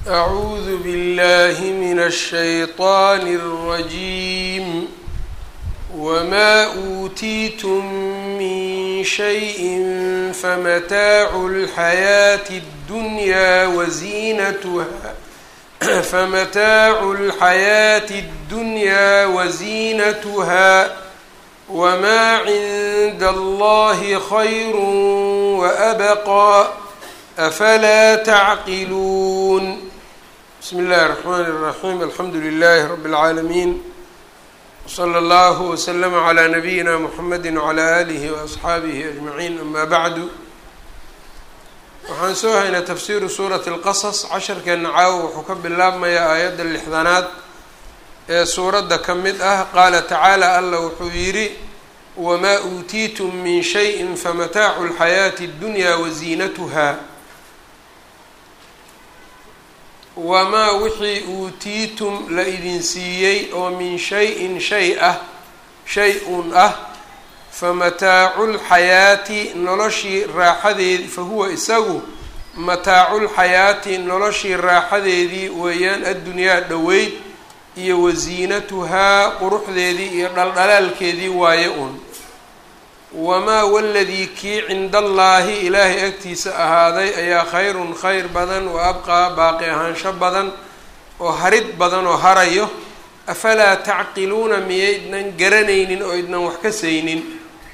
أعوذ بالله من الشيطان الرجيم وما أوتيتم من شيء فمتاع الحياة الدنيا وزينتها فمتاع الحياة الدنيا وزينتها وما عند الله خير وأبقى أفلا تعقلون بسم الله الرحمن الرحيم الحمد لله رب العالمين وصلى الله وسلم على نبينا محمد وعلى آله وأصxaabihi أجمعين أما bعd waxaan soo haynaa tafsiru suuraة الqaصص casharkeena caawo wuxuu ka bilaabmayaa aayadda lixdanaad ee suuradda ka mid ah qaala tacaalى alla wuxuu yidhi wmaa uutiitum min shayءi famataacu الxayaaةi الdunya waziinatuha wamaa wixii uutiitum la idin siiyey oo min shay-in shay ah shay-un ah famataacu lxayaati noloshii raaxadeedii fahuwa isagu mataaculxayaati noloshii raaxadeedii weeyaan addunyaa dhoweyd iyo wasiinatuhaa quruxdeedii iyo dhaldhalaalkeedii waaye un wamaa waladii kii cinda allaahi ilaahay agtiisa ahaaday ayaa khayrun khayr badan wa abqaa baaqi ahaansho badan oo harid badan oo harayo afalaa tacqiluuna miyaydnan garanaynin oo idnan wax ka saynin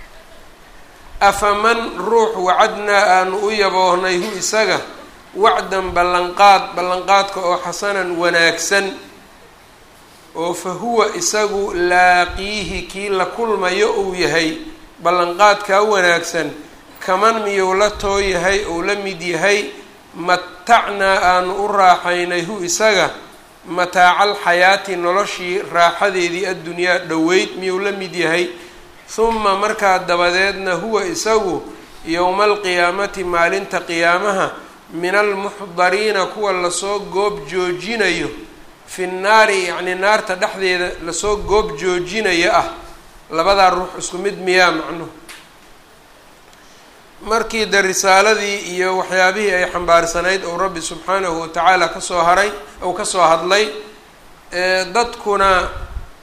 afaman ruux wacadnaa aanu u yaboohnay hu isaga wacdan ballanqaad ballanqaadka oo xasanan wanaagsan oo fa huwa isagu laaqiihi kii la kulmayo uu yahay ballanqaadkaa wanaagsan kaman miyuu la too yahay ou la mid yahay matacnaa aanu u raaxaynay hu isaga mataacal xayaati noloshii raaxadeedii addunyaa dhoweyd miyuu la mid yahay huma markaa dabadeedna huwa isagu yowma alqiyaamati maalinta qiyaamaha min almuxdariina kuwa lasoo goob joojinayo fi nnaari yacnii naarta dhexdeeda lasoo goob joojinayo ah labadaa ruux isku mid miyaa macnuhu markii de risaaladii iyo waxyaabihii ay xambaarsanayd ou rabbi subxaanahu watacaala kasoo haray ou kasoo hadlay dadkuna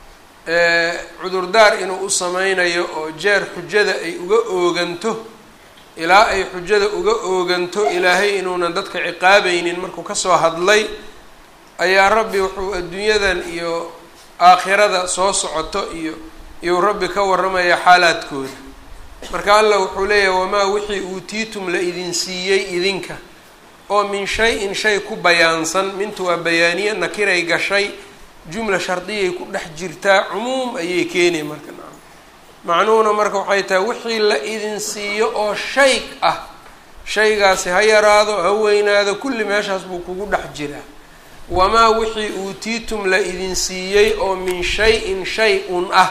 cudurdaar inuu u sameynayo oo jeer xujada ay uga ooganto ilaa ay xujada uga ooganto ilaahay inuunan dadka ciqaabaynin markuu kasoo hadlay ayaa rabbi wuxuu adduunyadan iyo aakhirada soo socoto iyo iyuu rabbi ka warramaya xaalaadkooda marka allah wuxuu leeyahay wamaa wixii uutiitum la idin siiyey idinka oo min shay-in shay ku bayaansan mintu waa bayaaniye nakiray gashay jumla shardiyay ku dhex jirtaa cumuum ayay keenay marka nacam macnuhuna marka waxay tahay wixii la idin siiyo oo shay ah shaygaasi ha yaraado ha weynaado kulli meeshaas buu kugu dhex jiraa wamaa wixii uutiitum la idin siiyey oo min shay-in shay-un ah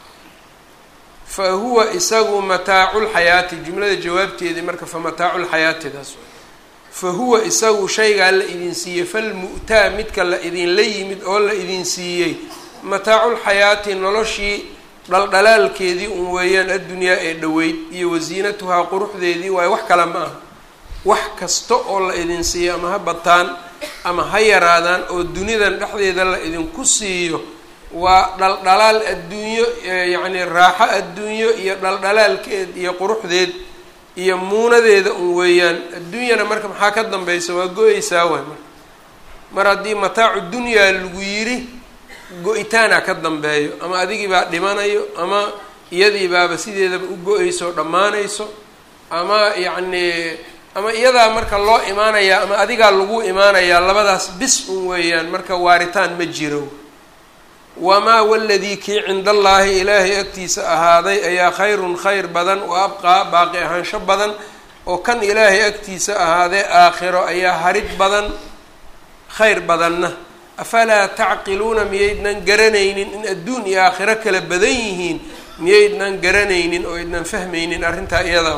fa huwa isagu mataaculxayaati jumlada jawaabteedii marka fa mataaculxayaatidaas fa huwa isagu shaygaa la idin siiyey falmu'taa midka la idinla yimid oo la idin siiyey mataaculxayaati noloshii dhaldhalaalkeedii un weeyaan addunyaa ee dhoweyd iyo wasiinatuhaa quruxdeedii waayo wax kale ma aha wax kasta oo la idin siiyo ama ha bataan ama ha yaraadaan oo dunidan dhexdeeda la idinku siiyo waa dhaldhalaal adduunyo yacni raaxo adduunyo iyo dhaldhalaalkeed iyo quruxdeed iyo muunadeeda un weeyaan adduunyana marka maxaa ka dambaysa waa go-eysaa waay marka mar haddii mataacu dunyaa lagu yiri go-itaana ka dambeeyo ama adigii baa dhimanayo ama iyadii baaba sideedaba u go-eyso oo dhammaanayso ama yacni ama iyadaa marka loo imaanayaa ama adigaa lagu imaanayaa labadaas bis un weeyaan marka waaritaan ma jiro wamaa waladii kii cinda allaahi ilaahay agtiisa ahaaday ayaa khayrun khayr badan wa abqaa baaqi ahaansho badan oo kan ilaahay agtiisa ahaadee aakhiro ayaa harid badan khayr badanna afalaa tacqiluuna miyaydnan garanaynin in adduun iyo aakhiro kala badan yihiin miyaydnan garanaynin oo ydnan fahmaynin arrintaa iyadaa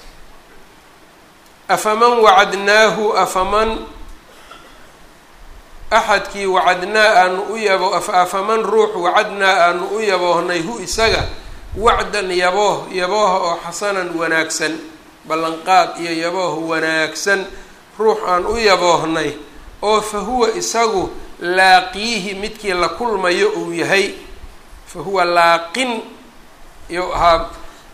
afaman wacadnaahu afaman axadkii wacadnaa aanu u yabo afaman ruux wacadnaa aanu u yaboohnay hu isaga wacdan yabooh yabooha oo xasanan wanaagsan ballanqaad iyo yabooh wanaagsan ruux aan u yaboohnay oo fa huwa isagu laaqiihi midkii la kulmayo uu yahay fa huwa laaqin iyou ahaa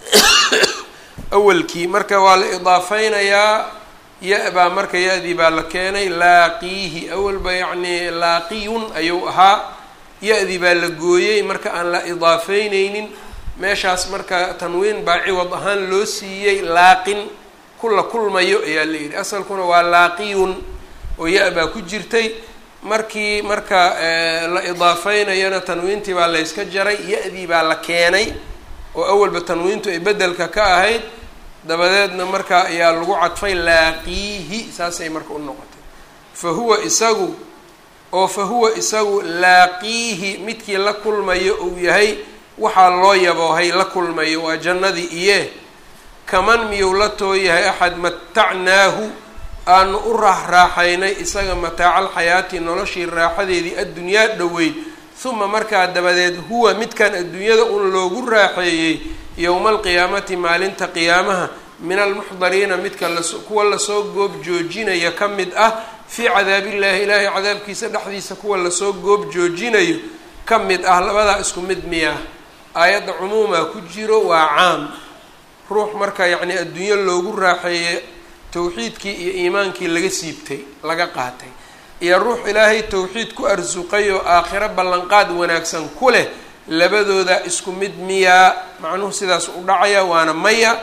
awalkii marka waa la idaafeynayaa ya-baa marka ya-dii baa la keenay laaqiihi awalba yacnii laaqiyun ayuu ahaa ya-dii baa la gooyey marka aan la idaafeyneynin meeshaas marka tanwiin baa ciwad ahaan loo siiyey laaqin kula kulmayo ayaa la yidhi asalkuna waa laaqiyun oo ya-baa ku jirtay markii marka la idaafeynayana tanwiintii baa layska jaray ya-dii baa la keenay oo awalba tanwiintu ay bedelka ka ahayd dabadeedna marka ayaa lagu cadfay laaqiihi saasay marka u noqotay fa huwa isagu oo fa huwa isagu laaqiihi midkii la kulmayo uu yahay waxaa loo yaboohay la kulmayo waa jannadii iye kaman miyuu la tooyahay axad matacnaahu aanu u raaxraaxaynay isaga mataacal xayaati noloshii raaxadeedii addunyaa dhoweyd uma markaa dabadeed huwa midkan adduunyada un loogu raaxeeyey yowma alqiyaamati maalinta qiyaamaha min almuxdariina midka las kuwa lasoo goob joojinaya ka mid ah fii cadaabillaahi ilaahay cadaabkiisa dhexdiisa kuwa lasoo goob joojinayo ka mid ah labadaa isku mid miyaa aayadda cumuumaa ku jiro waa caam ruux marka yacnii adduunyo loogu raaxeeyey tawxiidkii iyo iimaankii laga siibtay laga qaatay iyo ruux ilaahay tawxiid ku arsuqay oo aakhiro ballanqaad wanaagsan ku leh labadooda isku mid miyaa macnuhu sidaas u dhacaya waana maya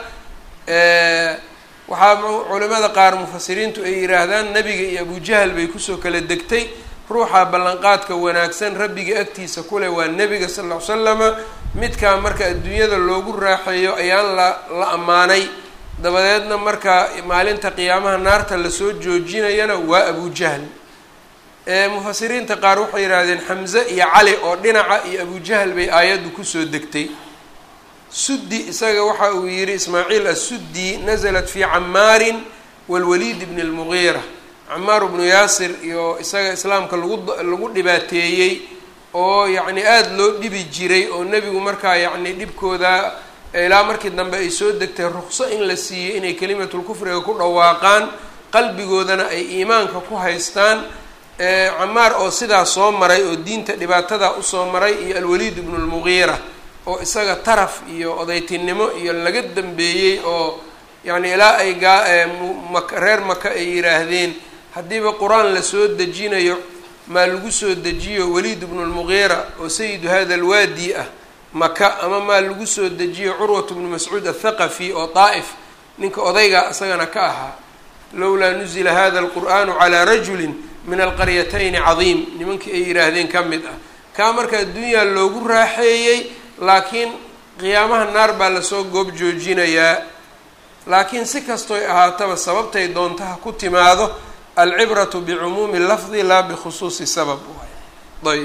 waxaa culimada qaar mufasiriintu ay yidhaahdaan nebiga iyo abujahal bay kusoo kala degtay ruuxa ballanqaadka wanaagsan rabbiga agtiisa kuleh waa nebiga sal ll ly slama midkaa marka adduunyada loogu raaxeeyo ayaan la la ammaanay dabadeedna marka maalinta qiyaamaha naarta lasoo joojinayana waa abujahl mufasiriinta qaar waxay yidhaahdeen xamze iyo cali oo dhinaca iyo abujahal bay aayaddu kusoo degtay suddi isaga waxa uu yidhi ismaaciil assuddi nasalat fii camaarin walwaliid bni lmugiira camaar bnu yaasir iyo isaga islaamka lagu lagu dhibaateeyey oo yacni aada loo dhibi jiray oo nebigu markaa yacni dhibkooda ilaa markii dambe ay soo degtay ruqso in la siiyey inay kelimatulkufriga ku dhawaaqaan qalbigoodana ay iimaanka ku haystaan camaar oo sidaa soo maray oo diinta dhibaatadaa usoo maray iyo alwaliid ibnu lmugiira oo isaga taraf iyo odaytinimo iyo laga dambeeyey oo yacni ilaa ay gaa mak reer maka ay yidhaahdeen haddiiba qur-aan lasoo dejinayo maa lagu soo dejiyo waliid ibnu lmugiira oo sayidu hada alwaadi ah maka ama maa lagu soo dejiyo curwat bnu mascuud athaqafi oo daa'if ninka odayga isagana ka ahaa lowlaa nuzila hada alqur'aanu calaa rajulin min alqaryatayni cadiim nimankii ay yidhaahdeen ka mid ah kaa marka adduunyaa loogu raaxeeyey laakiin qiyaamaha naar baa lasoo goob joojinayaa laakiin si kastoy ahaataba sababtay doontaha ku timaado alcibratu bicumuumi lafdi laa bikhusuusi sabab ayb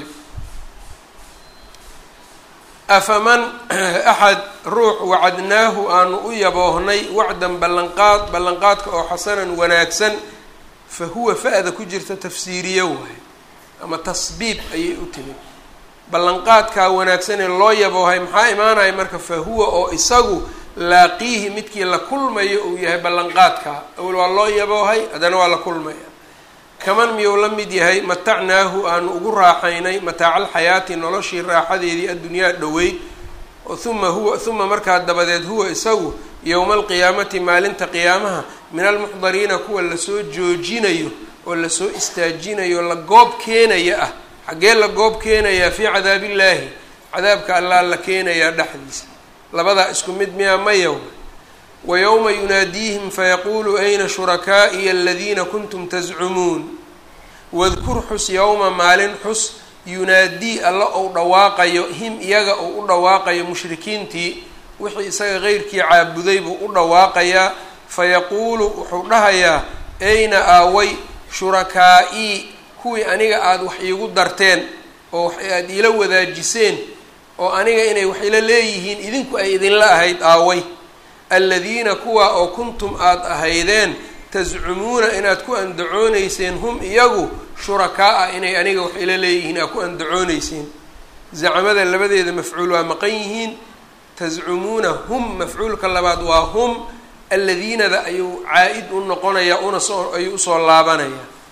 afaman axad ruux wacadnaahu aanu u yaboohnay wacdan ballanqaad ballanqaadka oo xasanan wanaagsan fa huwa fa-da ku jirta tafsiiriyo waayo ama tasbiib ayay u timid ballanqaadkaa wanaagsanee loo yaboohay maxaa imaanaya marka fa huwa oo isagu laaqiihi midkii la kulmayo uu yahay ballanqaadkaa awal waa loo yaboohay haddana waa la kulmaya kaman miyuu la mid yahay matacnaahu aanu ugu raaxaynay mataacaal noloshii raaxadeedii addunyaa dhoweyd uma huwa uma markaa dabadeed huwa isagu yowma alqiyaamati maalinta qiyaamaha min almuxdariina kuwa lasoo joojinayo oo lasoo istaajinayo la goob keenaya ah xaggee la goob keenayaa fii cadaabillaahi cadaabka allaa la keenayaa dhexdiisa labadaa isku mid miyaa mayow wa yowma yunaadiihim fayaquulu ayna shurakaa'iya aladiina kuntum tascumuun wadkur xus yowma maalin xus yunaadii alla ou dhawaaqayo him iyaga uu u dhawaaqayo mushrikiintii wixii isaga qeyrkii caabuday buu u dhawaaqayaa fayaquulu wuxuu dhahayaa ayna aaway shurakaa'i kuwii aniga aada wax iigu darteen oo wax aada iila wadaajiseen oo aniga inay wax ila leeyihiin idinku ay idinla ahayd aaway aladiina kuwa oo kuntum aada ahaydeen tascumuuna inaad ku andacoonayseen hum iyagu shurakaa-a inay aniga wax ila leeyihiin aad ku andacoonayseen zacmada labadeeda mafcuul waa maqan yihiin tascumuuna hum mafcuulka labaad waa hum aladiinada ayuu caa-id u noqonayaa una soo ayuu usoo laabanayaa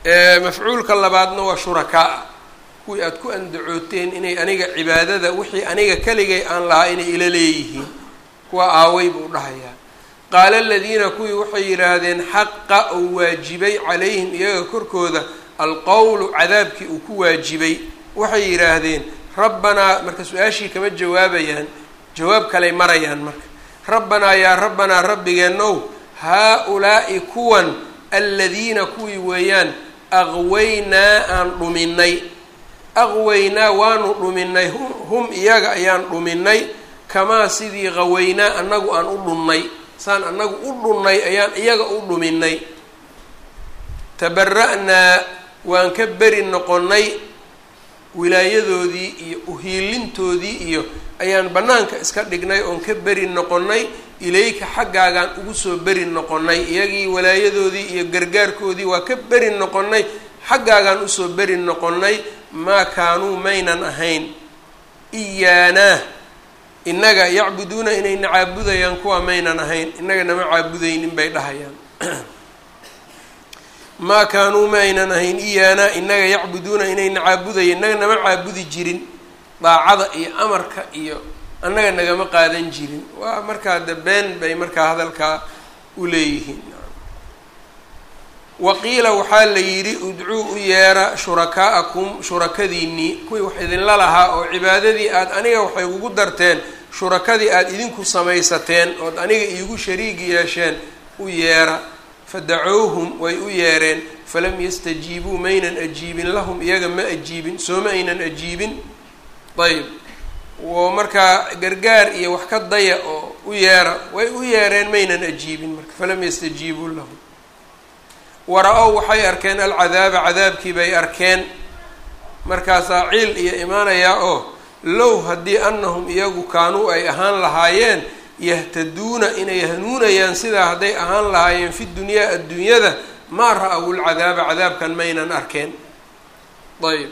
mafcuulka labaadna waa shurakaa kuwii aada ku andacooteen inay aniga cibaadada wixii aniga keligay aan lahaa inay ila leeyihiin kuwa aaway buu dhahayaa qaala aladiina kuwii waxay yidhaahdeen xaqa uu waajibay calayhim iyaga korkooda alqowlu cadaabkii uu ku waajibay waxay yidhaahdeen rabbanaa marka su-aashii kama jawaabayaan jawaab kaley marayaan marka rabbanaa yaa rabbanaa rabbigeenow haa-ulaa'i kuwan aladiina kuwii weeyaan aqwaynaa aan dhuminay aqwaynaa waanu dhuminay hum iyaga ayaan dhuminay kamaa sidii qawaynaa annagu aan u dhunnay saan annagu u dhunnay ayaan iyaga u dhuminay tabara'naa waan ka beri noqonnay wilaayadoodii iyo uhiilintoodii iyo ayaan bannaanka iska dhignay oon ka beri noqonnay ilayka xaggaagaan ugu soo beri noqonnay iyagii walaayadoodii iyo gargaarkoodii waa ka beri noqonnay xaggaagaan usoo beri noqonnay maa kaanuu maynan ahayn iyaanaa innaga yacbuduuna inayna caabudayaan kuwa maynan ahayn innaga nama caabudaynin bay dhahayaan maa kaanuu ma aynan ahayn iyaanaa innaga yacbuduuna inayna caabudaya innaga nama caabudi jirin daacada iyo amarka iyo annaga nagama qaadan jirin waa markaa de been bay markaa hadalkaa u leeyihiin waqiila waxaa la yidhi udcuu u yeera shurakaa'akum shurakadiinnii kuwii wax idinla lahaa oo cibaadadii aada aniga waxay ugu darteen shurakadii aada idinku samaysateen ood aniga iigu shariigi yeesheen u yeera fadacowhum way u yeereen falam yastajiibuu maynan ajiibin lahum iyaga ma ajiibin sooma aynan ajiibin ayb oo markaa gargaar iyo wax ka daya oo u yeera way u yeereen maynan ajiibin marka falam yastajiibuu lahum wara-ow waxay arkeen alcadaaba cadaabkii bay arkeen markaasaa ciil iyo imaanayaa oo low haddii annahum iyagu kaanuu ay ahaan lahaayeen yahtaduuna inay hanuunayaan sidaa hadday ahaan lahaayeen fi dunyaa adduunyada maa ra-aw lcadaaba cadaabkan maynan arkeen ayb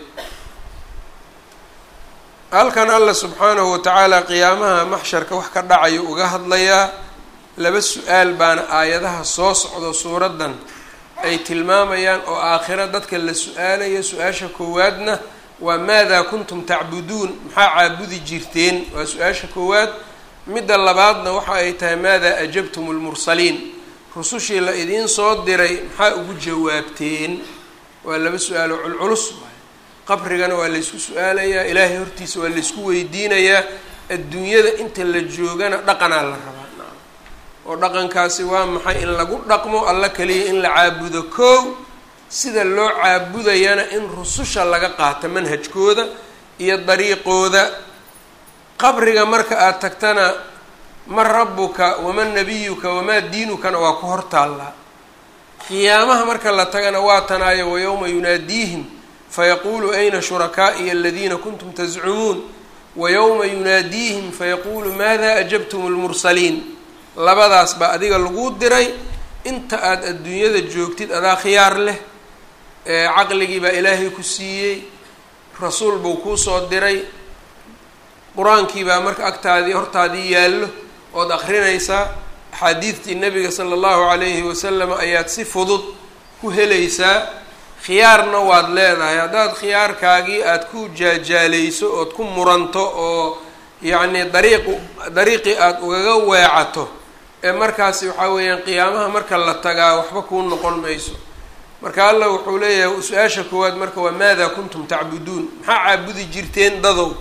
halkan alla subxaanahu watacaala qiyaamaha maxsharka wax ka dhacayo uga hadlayaa laba su-aal baana aayadaha soo socdo suuraddan ay tilmaamayaan oo aakhiro dadka la su-aalayo su-aasha koowaadna waa maadaa kuntum tacbuduun maxaa caabudi jirteen waa su-aasha koowaad midda labaadna waxa ay tahay maadaa ajabtum lmursaliin rusushii la idiin soo diray maxaa ugu jawaabteen waa laba su-aalo culculus qabrigana waa laysku su-aalayaa ilaahay hortiisa waa laysku weydiinayaa adduunyada inta la joogana dhaqanaa la rabaa oo dhaqankaasi waa maxay in lagu dhaqmo alla kaliya in la caabudo koow sida loo caabudayana in rususha laga qaato manhajkooda iyo dariiqooda qabriga marka aada tagtana man rabbuka waman nabiyuka wamaa diinukana waa ku hor taallaa qiyaamaha marka la tagana waa tanaayo wayowma yunaadiihim fayaquulu ayna shurakaa'iya aladiina kuntum tascumuun wayowma yunaadiihim fayaquulu maada ajabtum lmursaliin labadaas baa adiga lagu diray inta aada adduunyada joogtid adaa khiyaar leh caqligii baa ilaahay ku siiyey rasuul buu kuu soo diray qur-aankii baa marka agtaadii hortaadii yaallo ood akrinaysaa axaadiidtii nabiga sala allahu calayhi wasalam ayaad si fudud ku helaysaa khiyaarna waad leedahay haddaad khiyaarkaagii aada ku jaajaaleyso ood ku muranto oo yacnii dariiqu dariiqii aada ugaga weecato ee markaasi waxaa weeyaan qiyaamaha marka la tagaa waxba kuu noqon mayso marka allah wuxuu leeyahay su-aasha koowaad marka waa maadaa kuntum tacbuduun maxaa caabudi jirteen dadow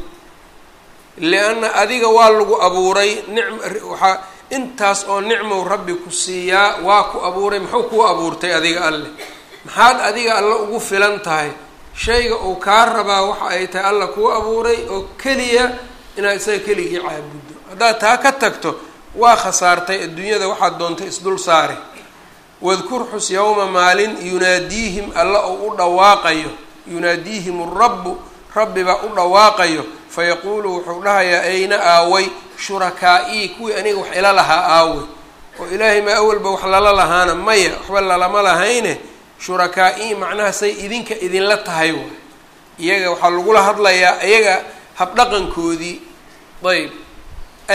lianna adiga waa lagu abuuray nicm waxaa intaas oo nicmow rabbi ku siiyaa waa ku abuuray muxuu kuu abuurtay adiga alleh maxaad adiga alla ugu filan tahay shayga uu kaa rabaa waxa ay tahay alla kuu abuuray oo keliya inaad isaga keligii caabuddo haddaad taa ka tagto waa khasaartay adduunyada waxaad doontay isdul saare wadkur xus yowma maalin yunaadiihim alla oo u dhawaaqayo yunaadiihim rabbu rabbibaa u dhawaaqayo fayaquulu wuxuu dhahayaa ayna aaway shurakaaii kuwii aniga wax ila lahaa aaway oo ilaahay maa awalba wax lala lahaana maya waxba lalama lahayne shurakaaii macnaha say idinka idinla tahay waay iyaga waxaa lagula hadlayaa iyaga habdhaqankoodii ayb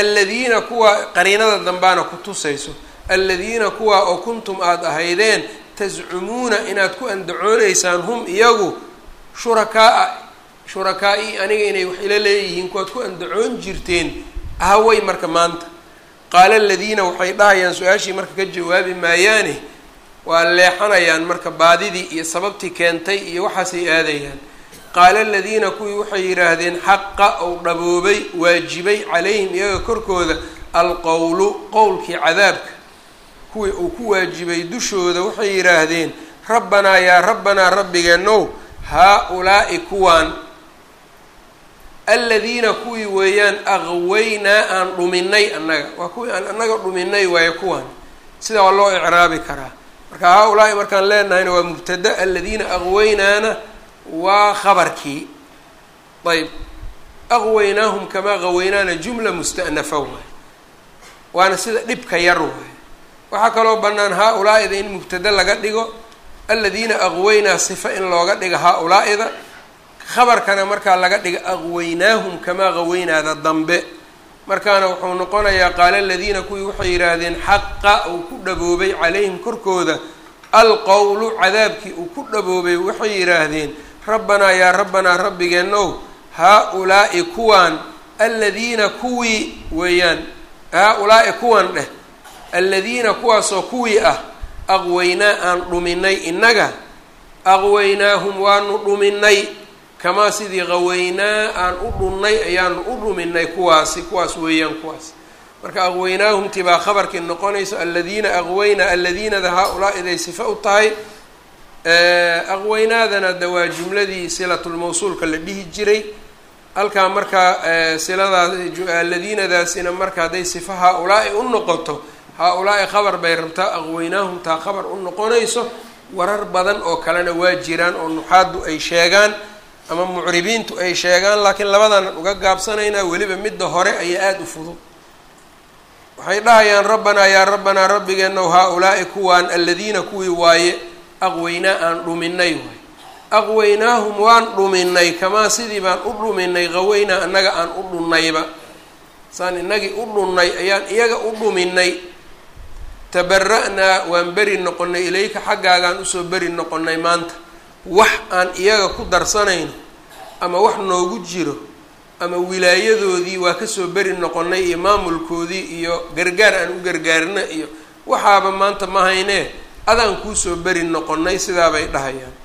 aladiina kuwa qariinada dambaana ku tusayso aladiina kuwa oo kuntum aada ahaydeen tascumuuna inaad ku andacoonaysaan hum iyagu shurakaa-a shurakaa-i aniga inay wax ila leeyihiin kuwaad ku andacoon jirteen ahaway marka maanta qaala aladiina waxay dhahayaan su-aashii marka ka jawaabi maayaane waa leexanayaan marka baadidii iyo sababtii keentay iyo waxaasay aadayaan qaala aladiina kuwii waxay yidhaahdeen xaqa ou dhaboobay waajibay calayhim iyaga korkooda alqowlu qowlkii cadaabka kuwii uu ku waajibay dushooda waxay yidhaahdeen rabbanaa yaa rabbanaa rabbigeenow haa-ulaa'i kuwaan aladiina kuwii weeyaan aqwaynaa aan dhuminay annaga waa kuwii aan annaga dhuminay waayo kuwaan sidaa waa loo icraabi karaa marka haa-ulaa'i markaan leenahayna waa mubtada aladiina aqwaynaana waa khabarkii ayb aqwaynaahum kamaa qawaynaana jumla musta'nafa waay waana sida dhibka yar waay waxaa kaloo bannaan haa-ulaa-ida in mubtada laga dhigo aladiina aqwaynaa sifa in looga dhigo haa-ulaa-ida khabarkana markaa laga dhiga aqwaynaahum kamaa qawaynaada dambe markaana wuxuu noqonayaa qaala aladiina kuwii waxay yidhaahdeen xaqa uu ku dhaboobay calayhim korkooda alqowlu cadaabkii uu ku dhaboobay waxay yidhaahdeen rabbanaa yaa rabbanaa rabbigeenow haa-ulaa'i kuwaan aladiina kuwii weeyaan haa-ulaa'i kuwan dheh aladiina kuwaasoo kuwii ah aqwaynaa aan dhuminay innaga aqwaynaahum waanu dhuminay kamaa sidii qawaynaa aan u dhunnay ayaanu u dhuminay kuwaasi kuwaas weeyaan kuwaas marka aqwaynaahumti baa khabarkii noqonayso aladiina aqwaynaa aladiinada haa-ulaa-iday sife u tahay aqwaynaadana de waa jumladii silatulmawsuulka la dhihi jiray halkaa markaa siladaas aladiinadaasina marka hadday sifa haa-ulaa'i u noqoto haa-ulaa'i khabar bay rabtaa aqwaynaahum taa khabar u noqonayso warar badan oo kalena waa jiraan oo nuxaadu ay sheegaan ama mucribiintu ay sheegaan laakiin labadaanan uga gaabsanaynaa weliba midda hore ayaa aada u fudud waxay dhahayaan rabbanaa yaa rabbanaa rabbigeenow haa-ulaa'i kuwaan aladiina kuwii waaye aqwaynaa aan dhuminay waay aqwaynaahum waan dhuminay kamaa sidii baan u dhuminay qawaynaa annaga aan u dhunnayba saan inagii u dhunnay ayaan iyaga u dhuminay tabara-naa waan beri noqonnay ilayka xaggaagaan usoo beri noqonnay maanta wax aan iyaga ku darsanayno ama wax noogu jiro ama wilaayadoodii waa kasoo beri noqonnay iyo maamulkoodii iyo gargaar aan u gargaarna iyo waxaaba maanta ma haynee adaan kuusoo beri noqonnay sidaabay dhahayaan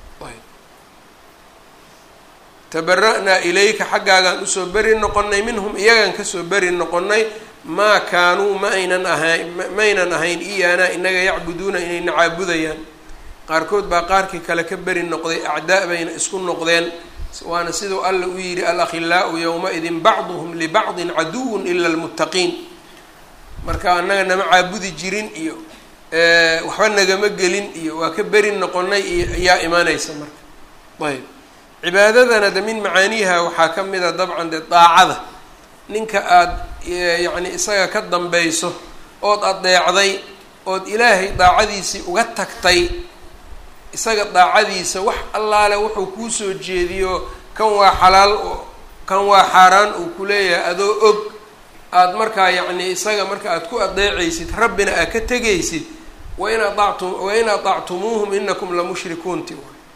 tabara-naa ilayka xaggaagaan usoo beri noqonnay minhum iyagaan kasoo beri noqonnay maa kaanuu ma aynan ahayn maynan ahayn iyaanaa inaga yacbuduuna inayna caabudayaan qaarkood baa qaarkii kale ka beri noqday acdaa bayna isku noqdeen waana siduu alla u yidhi alakhilaau yowma-idin bacduhum libacdin caduwun ila almuttaqiin marka annaga nama caabudi jirin iyo waxba nagama gelin iyo waa ka beri noqonay iyo ayaa imaanaysa marka ayb cibaadadana de min macaaniiha waxaa ka mid a dabcan dee daacada ninka aada yacni isaga ka dambayso ood adeecday ood ilaahay daacadiisii uga tagtay isaga daacadiisa wax allaale wuxuu kuu soo jeediyo kan waa xalaal kan waa xaaraan uu ku leeyahay adoo og aada markaa yacni isaga marka aada ku adeecaysid rabbina aad ka tegaysid wain aactum wain aطactumuuhum inakum lamushrikuunti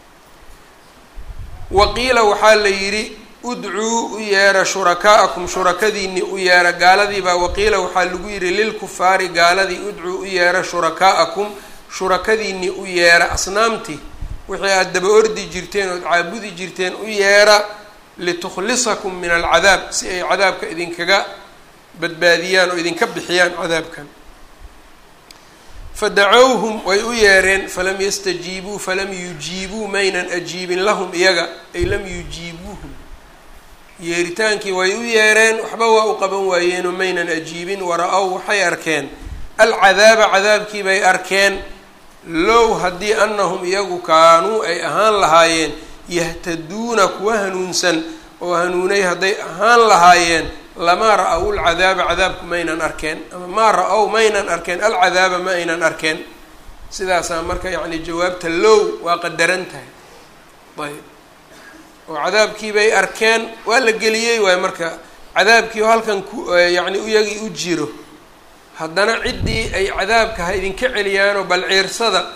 waqiila waxaa la yidhi udcuu u yeera shurakaa'akum shurakadiinii u yeera gaaladiibaa waqiila waxaa lagu yidhi lilkufaari gaaladii udcuu u yeera shurakaa'akum shurakadiinii u yeera asnaamtii wixii aada daba ordi jirteen ood caabudi jirteen u yeera litukhlisakum min alcadaab si ay cadaabka idinkaga badbaadiyaan oo idinka bixiyaan cadaabkan fadacowhum way u yeereen falam yastajiibuu falam yujiibuu maynan ajiibin lahum iyaga ay lam yujiibuuhum yeeritaankii way u yeereen waxba waa u qaban waayeenoo maynan ajiibin wara-ow waxay arkeen alcadaaba cadaabkii bay arkeen low haddii annahum iyagu kaanuu ay ahaan lahaayeen yahtaduuna kuwa hanuunsan oo hanuunay hadday ahaan lahaayeen lamaa ra-ow lcadaaba cadaabku maynan arkeen ama maa ra-ow maynan arkeen alcadaaba ma aynan arkeen sidaasaa marka yacni jawaabta low waa qadaran tahay ayb oo cadaabkii bay arkeen waa la geliyey waay marka cadaabkii oo halkan ku yacni iyagii u jiro haddana ciddii ay cadaabka ha idinka celiyaanoo bal ciirsada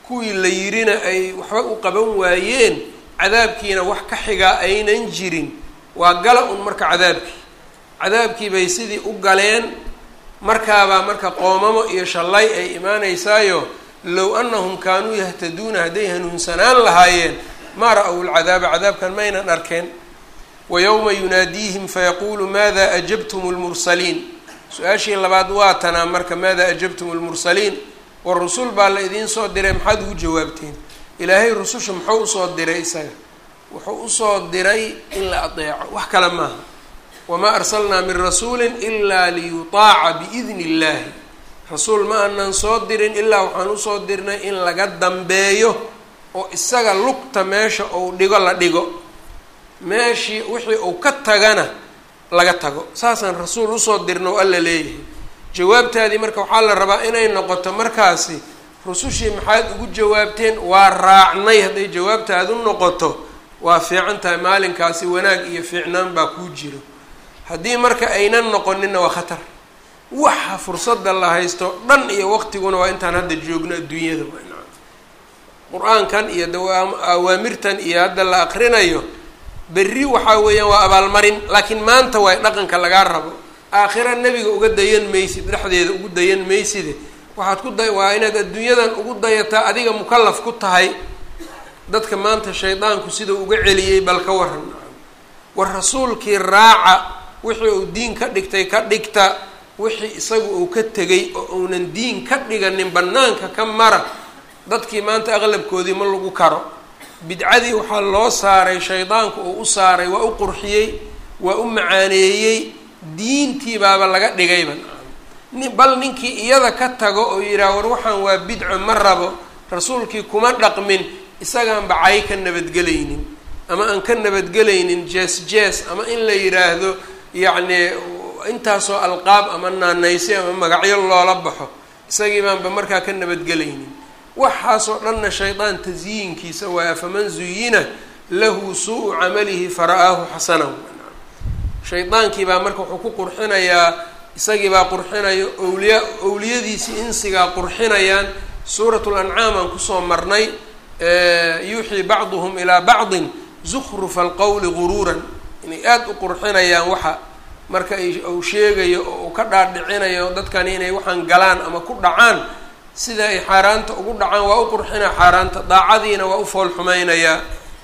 kuwii la yirina ay waxba u qaban waayeen cadaabkiina wax ka xigaa aynan jirin waa gala un marka cadaabkii cadaabkii bay sidii u galeen markaabaa marka qoomamo iyo shallay ay imaanaysaayo low annahum kaanuu yahtaduuna hadday hanuunsanaan lahaayeen maa ra-w lcadaaba cadaabkan maynan arkeen wa yowma yunaadiihim fayaquulu maada ajabtum lmursaliin su-aashii labaad waa tanaa marka maada ajabtum lmursaliin war rusul baa la idiin soo diray maxaad ugu jawaabteen ilaahay rususha muxuu usoo diray isaga wuxuu usoo diray in la adeeco wax kale maaha wamaa arsalnaa min rasuulin ilaa liyutaaca biidni illaahi rasuul ma aanan soo dirin ilaa waxaan usoo dirnay in laga dambeeyo oo isaga lugta meesha uu dhigo la dhigo meeshii wixii uu ka tagana laga tago saasaan rasuul usoo dirna oo alla leeyahay jawaabtaadii marka waxaa la rabaa inay noqoto markaasi rusushii maxaad ugu jawaabteen waa raacnay hadday jawaabtaadu noqoto waa fiican tahay maalinkaasi wanaag iyo fiicnaan baa kuu jiro haddii marka aynan noqoninna waa khatar waxa fursadda la haysto dhan iyo waqtiguna waa intaan hadda joogno adduunyada qur-aankan iyo awaamirtan iyo hadda la aqrinayo berri waxaa weeyaan waa abaalmarin laakiin maanta waay dhaqanka lagaa rabo aakhira nebiga uga dayan maysid dhexdeeda ugu dayan mayside waxaad ku da waa inaad adduunyadan ugu dayataa adiga mukalaf ku tahay dadka maanta shaydaanku sidau uga celiyey bal ka waran war rasuulkii raaca wixii uu diin ka dhigtay ka dhigta wixii isagu uu ka tegay oo uunan diin ka dhiganin bannaanka ka mara dadkii maanta aqlabkoodii ma lagu karo bidcadii waxaa loo saaray shaydaanku uu u saaray waa u qurxiyey waa u macaaneeyey diintii baaba laga dhigayba bal ninkii iyada ka tago oo yidhaah war waxaan waa bidco ma rabo rasuulkii kuma dhaqmin isagaan bacay ka nabadgelaynin ama aan ka nabadgelaynin jees jees ama in la yidhaahdo yacni intaasoo alqaab ama naanaysi ama magacyo loola baxo isagii baanba markaa ka nabadgelaynin waxaasoo dhanna shaydaan tasyiinkiisa waa faman zuyina lahu suu-u camalihi fara-aahu xasanan shaydaankii baa marka wuxuu ku qurxinayaa isagii baa qurxinayo owliya owliyadiisii insigaa qurxinayaan suuratu lancaam aan kusoo marnay yuuxii bacduhum ilaa bacdin zukrufa alqowli guruuran inay aada u qurxinayaan waxa marka uu sheegayo oo uu ka dhaadhicinayo dadkani inay waxaan galaan ama ku dhacaan sida ay xaaraanta ugu dhacaan waa u qurxinaa xaaraanta daacadiina waa u fool xumaynayaa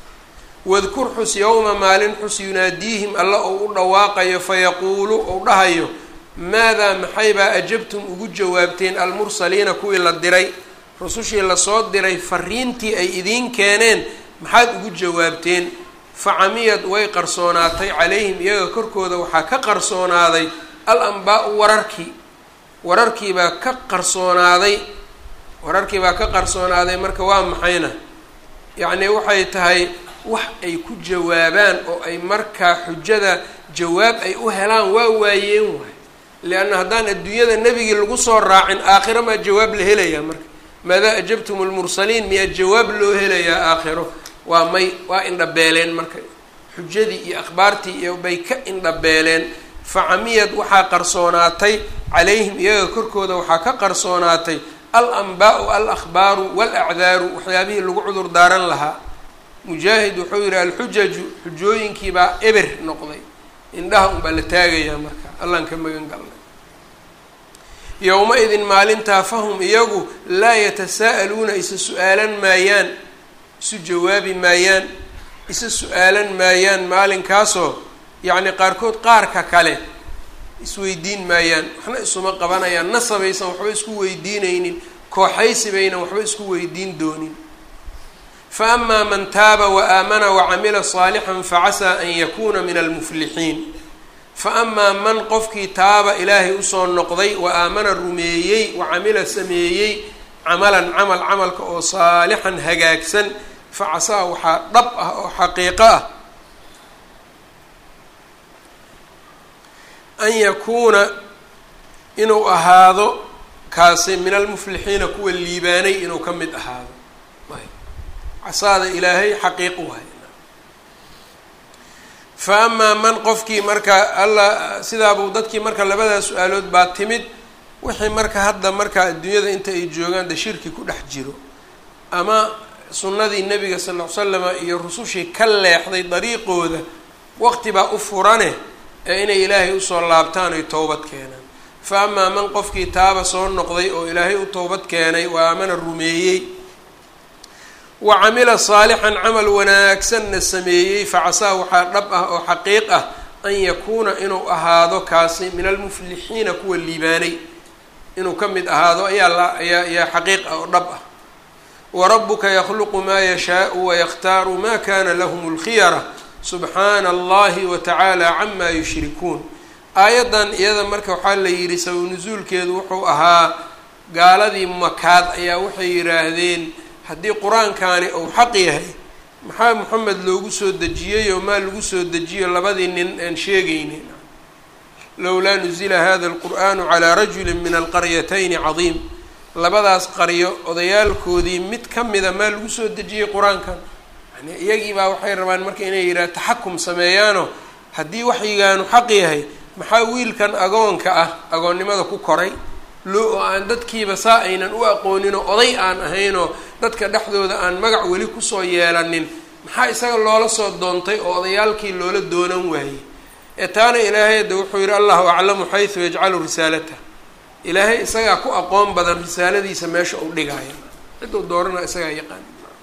wadkur xus yowma maalin xus yunaadiihim alla ou u dhawaaqayo fayaquulu ou dhahayo maadaa maxaybaa ajabtum ugu jawaabteen almursaliina kuwii la diray rusushii lasoo diray fariintii ay idiin keeneen maxaad ugu jawaabteen facamiyad way qarsoonaatay calayhim iyaga korkooda waxaa ka qarsoonaaday al ambaa-u wararkii wararkiibaa ka qarsoonaaday wararkii baa ka qarsoonaaday marka waa maxayna yacni waxay tahay wax ay ku jawaabaan oo ay markaa xujada jawaab ay u helaan waa waayeen waay leanna haddaan adduunyada nebigii lagu soo raacin aakhiro maa jawaab la helayaa marka maadaa ajabtum lmursaliin miyaa jawaab loo helayaa aakhiro waa may waa indhabeeleen marka xujadii iyo akhbaartii iyo bay ka indhabeeleen facamiyad waxaa qarsoonaatay calayhim iyaga korkooda waxaa ka qarsoonaatay al anbaa-u al akhbaaru walacdaaru waxyaabihii lagu cudur daaran lahaa mujaahid wuxuu yihi alxujaju xujooyinkiibaa eber noqday indhaha unbaa la taagayaa marka allaan ka magan galnay yowma-idin maalintaa fahum iyagu laa yatasaa'aluuna isa su-aalan maayaan isu jawaabi maayaan isa su-aalan maayaan maalinkaasoo yacni qaarkood qaarka kale isweydiin maayaan waxna isuma qabanayaan nasabaysan waxba isku weydiinaynin kooxaysi baynan waxba isku weydiin doonin fa amaa man taaba wa aamana wacamila saalixan facasaa an yakuuna min almuflixiin fa amaa man qofkii taaba ilaahay usoo noqday wa aamana rumeeyey wa camila sameeyey camalan camal camalka oo saalixan hagaagsan fa casaa waxaa dhab ah oo xaqiiqo ah an yakuuna inuu ahaado kaasi min almuflixiina kuwa liibaanay inuu ka mid ahaado casaada ilaahay xaqiiq waay fa amaa man qofkii marka alla sidaabuu dadkii marka labadaa su-aalood baa timid wixii marka hadda marka adduunyada inta ay joogaan de shirki ku dhex jiro ama sunnadii nebiga sal ll ly slama iyo rusushii ka leexday dariiqooda waqti baa u furane ee inay ilaahay usoo laabtaan ay towbad keenaan fa amaa man qofkii taaba soo noqday oo ilaahay u towbad keenay waa amana rumeeyey wa camila saalixan camal wanaagsanna sameeyey facasaa waxaa dhab ah oo xaqiiq ah an yakuuna inuu ahaado kaasi min almuflixiina kuwa liibaanay inuu ka mid ahaado ayaa la ayaa ayaa xaqiiq ah oo dhab ah warabuka yakhluqu maa yashaau wayakhtaaru ma kana lahum اlkhiyara subxaana allahi wa tacaala cama yushrikuun aayaddan iyada marka waxaa la yidhi sabab nusuulkeedu wuxuu ahaa gaaladii makaad ayaa waxay yidhaahdeen haddii qur-aankani uu xaq yahay maxaa moxamed loogu soo dejiyey oo maa lagu soo dejiyo labadii nin aan sheegaynin lowlaa nuzila hada alqur'anu calaa rajuli min alqaryatayni cadiim labadaas qaryo odayaalkoodii mid ka mida maa lagu soo dejiyey qur-aankan yani iyagii baa waxay rabaan marka inay yidhaha taxakum sameeyaano haddii waxyigaanu xaq yahay maxaa wiilkan agoonka ah agoonnimada ku koray loo oo aan dadkiiba saa aynan u aqooninoo oday aan ahaynoo dadka dhexdooda aan magac weli kusoo yeelanin maxaa isaga loola soo doontay oo odayaalkii loola doonan waayey ee taana ilaahay hadda wuxuu yidhi allahu aclamu xaysu yajcalu risaalatah ilaahay isagaa ku aqoon badan risaaladiisa meesha uu dhigaayo cidduu doorana isagaa yaqaan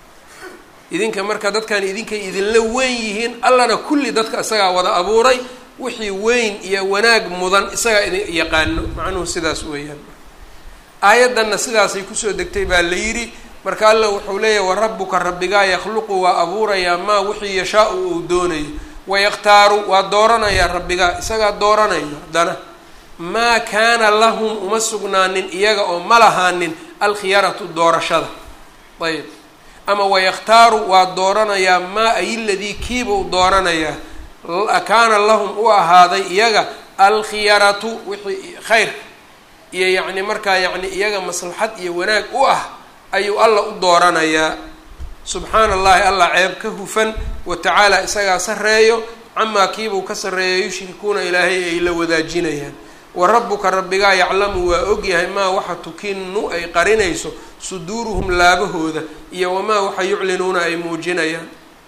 idinka marka dadkan idinkay idinla weyn yihiin allana kulli dadka isagaa wada abuuray wixii weyn iyo wanaag mudan isagaa idin yaqaano macnuhu sidaas weeyaan aayaddanna sidaasay kusoo degtay baa la yidhi marka alla wuxuu leeyahay wa rabbuka rabbigaa yakhluqu waa abuurayaa maa wixii yashaa-u uu doonayo wayakhtaaru waa dooranayaa rabbigaa isagaa dooranayo haddana maa kaana lahum uma sugnaanin iyaga oo ma lahaanin alkhiyaratu doorashada ayb ama wayakhtaaru waa dooranayaa maa ayiladii kiibuu dooranayaa kaana lahum u ahaaday iyaga alkhiyaratu wixii khayr iyo yacni markaa yacni iyaga maslaxad iyo wanaag u ah ayuu alla u dooranayaa subxaana allahi allah ceeb ka hufan wa tacaala isagaa sarreeyo camaa kiibuu ka sarreeya yushrikuuna ilaahay ay la wadaajinayaan wa rabbuka rabbigaa yaclamu waa ogyahay maa waxa tukinu ay qarinayso suduuruhum laabahooda iyo wamaa waxa yuclinuuna ay muujinayaan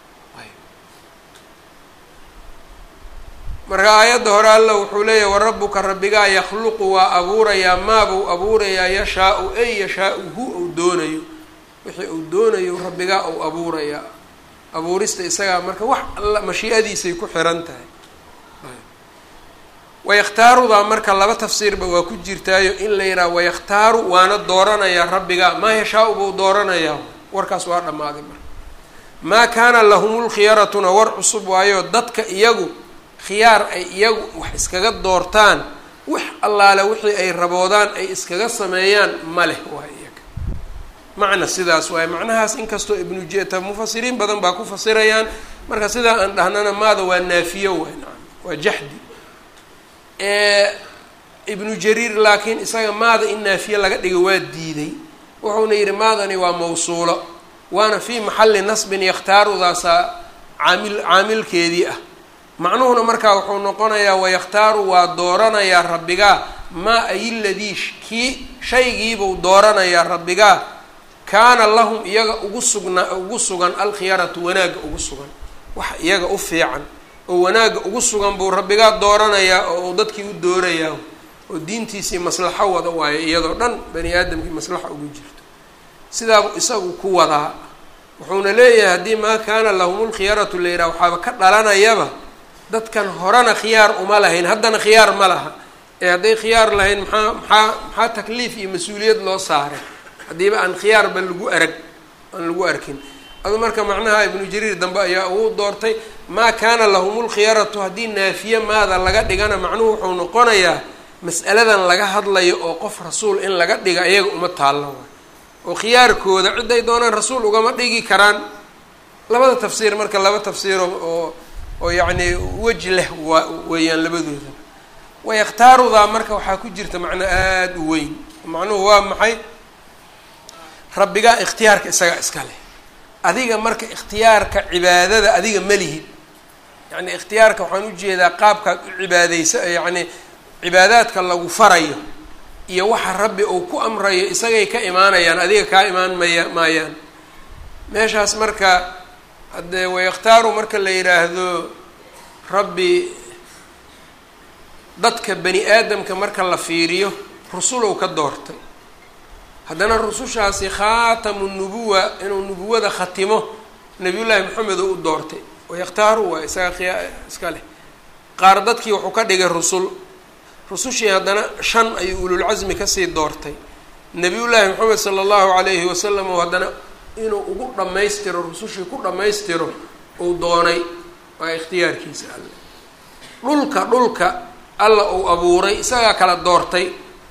marka aayadda hore alla wuxuu leeyahay warabuka rabbigaa yakhluqu waa abuurayaa maabuu abuurayaa yashaa-u ay yashaa-u hu ou doonayo wixii uu doonayo rabbigaa ou abuurayaa abuurista isagaa marka wax alla mashii'adiisay ku xiran tahay wayakhtaarudaa marka laba tafsiirba waa ku jirtaayo in la yidhaha wayakhtaaru waana dooranayaa rabbigaa maa yashaa-u buu dooranayaa warkaas waa dhammaaday marka maa kaana lahumulkhiyaratuna war cusub waayo dadka iyagu khiyaar ay iyagu wax iskaga doortaan wax allaale wixii ay raboodaan ay iskaga sameeyaan ma leh waa iyaga macna sidaas waaye macnahaas inkastoo ibnu jeta mufasiriin badan baa ku fasirayaan marka sidaa aan dhahnana maada waa naafiyo waay nacam waa jaxdi ibnu jariir laakiin isaga maada in naafiye laga dhigo waa diiday wuxuuna yidhi maadani waa mawsuulo waana fii maxalli nasbin yakhtaarudaasa caamil caamilkeedii ah macnuhuna markaa wuxuu noqonayaa wayakhtaaru waa dooranayaa rabbigaa maa ayiladii kii shaygiibuu dooranayaa rabbigaa kaana lahum iyaga ugu sugnaa ugu sugan alkhiyaratu wanaagga ugu sugan wax iyaga u fiican oo wanaagga ugu sugan buu rabbigaa dooranayaa oo uu dadkii u doorayaa oo diintiisii maslaxo wada waayo iyadoo dhan bani aadamkii maslaxa ugu jirto sidaabuu isagu ku wadaa wuxuuna leeyahay haddii maa kaana lahumulkhiyaratu la yidhaha waxaaba ka dhalanayaba dadkan horena khiyaar uma lahayn haddana khiyaar ma laha ee hadday khiyaar lahayn maxaa maxaa maxaa takliif iyo mas-uuliyad loo saaray haddiiba aan khiyaarba lagu arag aan lagu arkin adu marka macnaha ibnu jariir dambe ayaa ugu doortay maa kaana lahumulkhiyaratu haddii naafiye maada laga dhigana macnuhu wuxuu noqonayaa mas'aladan laga hadlayo oo qof rasuul in laga dhiga iyaga uma taallo waay oo khiyaarkooda ciday doonaan rasuul ugama dhigi karaan labada tafsiir marka laba tafsiiro oo oo yacni weji leh waa weeyaan labadooda wayakhtaarudaa marka waxaa ku jirta macno aada u weyn macnuhu waa maxay rabbigaa ikhtiyaarka isagaa iska leh adiga marka ikhtiyaarka cibaadada adiga ma lihid yacni ikhtiyaarka waxaan ujeedaa qaabkaad u cibaadeysa yacni cibaadaadka lagu farayo iyo waxa rabbi uu ku amrayo isagay ka imaanayaan adiga kaa imaan maya maayaan meeshaas marka haddee wayakhtaaru marka la yidhaahdo rabbi dadka bani aadamka marka la fiiriyo rusulow ka doortay haddana rusushaasi khaatamu nubuwa inuu nubuwada khatimo nabiyullaahi maxamed oo u doortay wayakhtaaru waa isaga khiya iska leh qaar dadkii wuxuu ka dhigay rusul rusushii haddana shan ayuu ululcasmi kasii doortay nabiyullaahi maxamed sala allahu calayhi wasalam oo haddana inuu ugu dhammaystiro rusushii ku dhammaystiro uu doonay waa ikhtiyaarkiisa alle dhulka dhulka alla uu abuuray isagaa kala doortay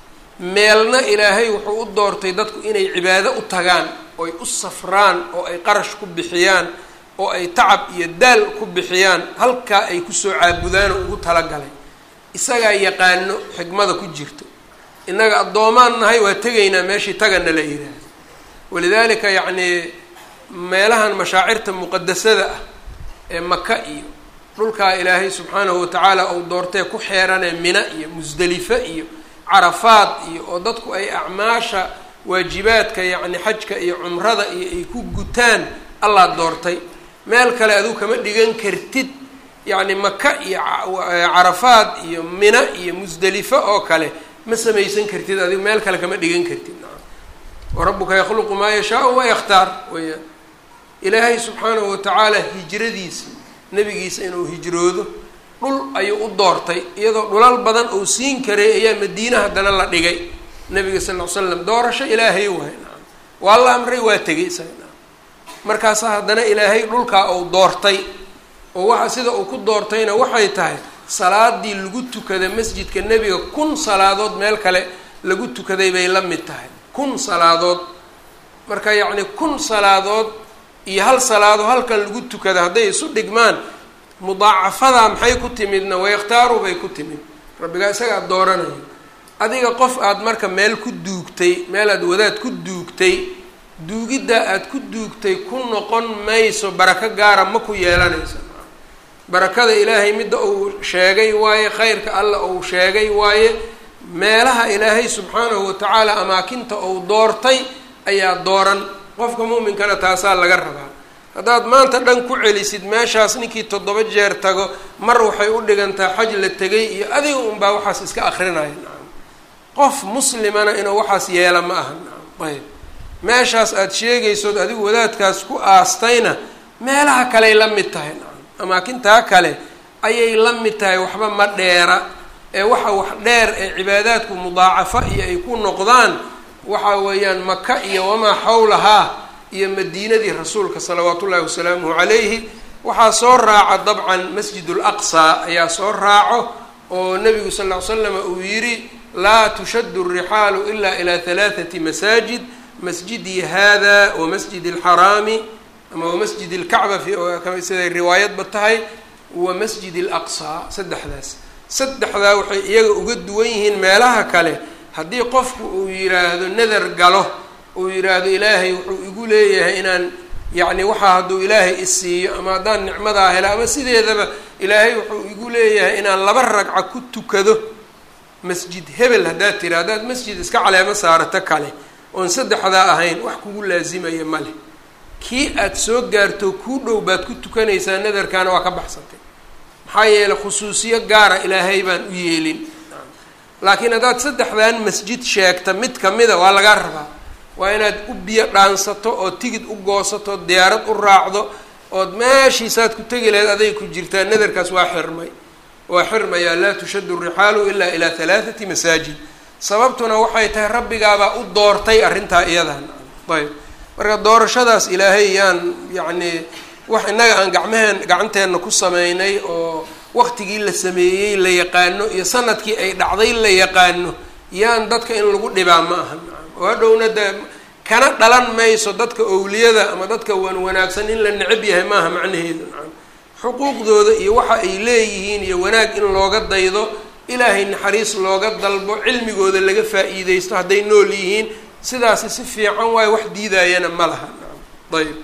meelna ilaahay wuxuu u doortay dadku inay cibaado u tagaan oy u safraan oo ay qarash ku bixiyaan oo ay tacab iyo daal ku bixiyaan halkaa ay kusoo caabudaanoo ugu talagalay isagaa yaqaano xikmada ku jirto innaga addoomaan nahay waa tegaynaa meeshii tagana la yidhaahdo walidaalika yacnii meelahan mashaacirta muqadasada ah ee maka iyo dhulkaa ilaahay subxaanahu watacaala uu doortee ku xeeranee mina iyo musdelife iyo carafaad iyo oo dadku ay acmaasha waajibaadka yacni xajka iyo cumrada iyo ay ku gutaan allaa doortay meel kale aduu kama dhigan kartid yacni maka iyo carafaad iyo mina iyo musdelife oo kale ma samaysan kartid adigu meel kale kama dhigan kartid warabuka yakhluqu maa yashaau wayakhtaar weyaan ilaahay subxaanahu watacaala hijradiisa nebigiisa inuu hijroodo dhul ayuu u doortay iyadoo dhulal badan uu siin karay ayaa madiina haddana la dhigay nabiga sal ll ly slam doorasho ilaahay waay naam waa la amray waa tegay isaga naam markaasa haddana ilaahay dhulkaa uu doortay oo waxa sida uu ku doortayna waxay tahay salaadii lagu tukada masjidka nebiga kun salaadood meel kale lagu tukaday bay la mid tahay kun salaadood marka yacni kun salaadood iyo hal salaado halkan lagu tukada hadday isu dhigmaan mudaacafadaa maxay ku timidna wayakhtaaru bay ku timid rabbigaa isagaa dooranayo adiga qof aada marka meel ku duugtay meel aad wadaad ku duugtay duugiddaa aada ku duugtay ku noqon mayso barako gaara ma ku yeelanayso barakada ilaahay midda uu sheegay waaye khayrka alla uu sheegay waaye meelaha ilaahay subxaanahu watacaala amaakinta uu doortay ayaa dooran qofka muuminkana taasaa laga rabaa haddaad maanta dhan ku celisid meeshaas ninkii toddoba jeer tago mar waxay u dhigantaa xaj la tegay iyo adiga unbaa waxaas iska akrinaya nacam qof muslimana inuu waxaas yeela ma aha nacam ayb meeshaas aada sheegaysood adigu wadaadkaas ku aastayna meelaha kaley la mid tahay nacam amaakintaa kale ayay la mid tahay waxba ma dheera ee waxa wax dheer ee cibaadaadku mudaacafo iyo ay ku noqdaan waxa weeyaan maka iyo wamaa xawlahaa iyo madiinadii rasuulka salawaatu ullahi wasalaamuhu calayhi waxaa soo raaca dabcan masjid laqsa ayaa soo raaco oo nabigu sal ll ly slama uu yidhi laa tushaddu alrixaalu ila ilaa halaathati masaajid masjidii hada wa masjid alxaraami ama wa masjid alkacba siday riwaayadba tahay wa masjid alaqsa saddexdaas saddexdaa waxay iyaga uga duwan yihiin meelaha kale haddii qofku uu yidhaahdo nadar galo uu yidhaahdo ilaahay wuxuu igu leeyahay inaan yacni waxaa hadduu ilaahay isiiyo ama haddaan nicmadaa helo ama sideedaba ilaahay wuxuu igu leeyahay inaan laba ragca ku tukado masjid hebel haddaad tiri haddaad masjid iska caleemo saarato kale oon saddexdaa ahayn wax kugu laasimaya ma leh kii aada soo gaarto kuu dhow baad ku tukanaysaa nadarkaana waa ka baxsatay maxaa yeeley khusuusiyo gaara ilaahay baan u yeelin laakiin haddaad saddexdan masjid sheegta mid kamida waa lagaa rabaa waa inaad u biyo dhaansato oo tigid u goosato diyaarad u raacdo ood meeshiisaad ku tegi lahayd aday ku jirtaa nadarkaas waa xirmay waa xirmayaa laa tushaddu rixaalu ilaa ilaa halaathati masaajid sababtuna waxay tahay rabbigaabaa u doortay arrintaa iyadan ayb marka doorashadaas ilaahay yaan yacnii wax innaga aan gacmaheen gacanteenna ku sameynay oo waqtigii la sameeyey la yaqaano iyo sanadkii ay dhacday la yaqaano yaan dadka in lagu dhibaa ma aha oo hadhowna dee kana dhalan mayso dadka owliyada ama dadka wan wanaagsan in la necab yahay maaha macnaheedu nacam xuquuqdooda iyo waxa ay leeyihiin iyo wanaag in looga daydo ilaahay naxariis looga dalbo cilmigooda laga faa-iideysto hadday nool yihiin sidaasi si fiican waayo wax diidayana ma laha nacam ayb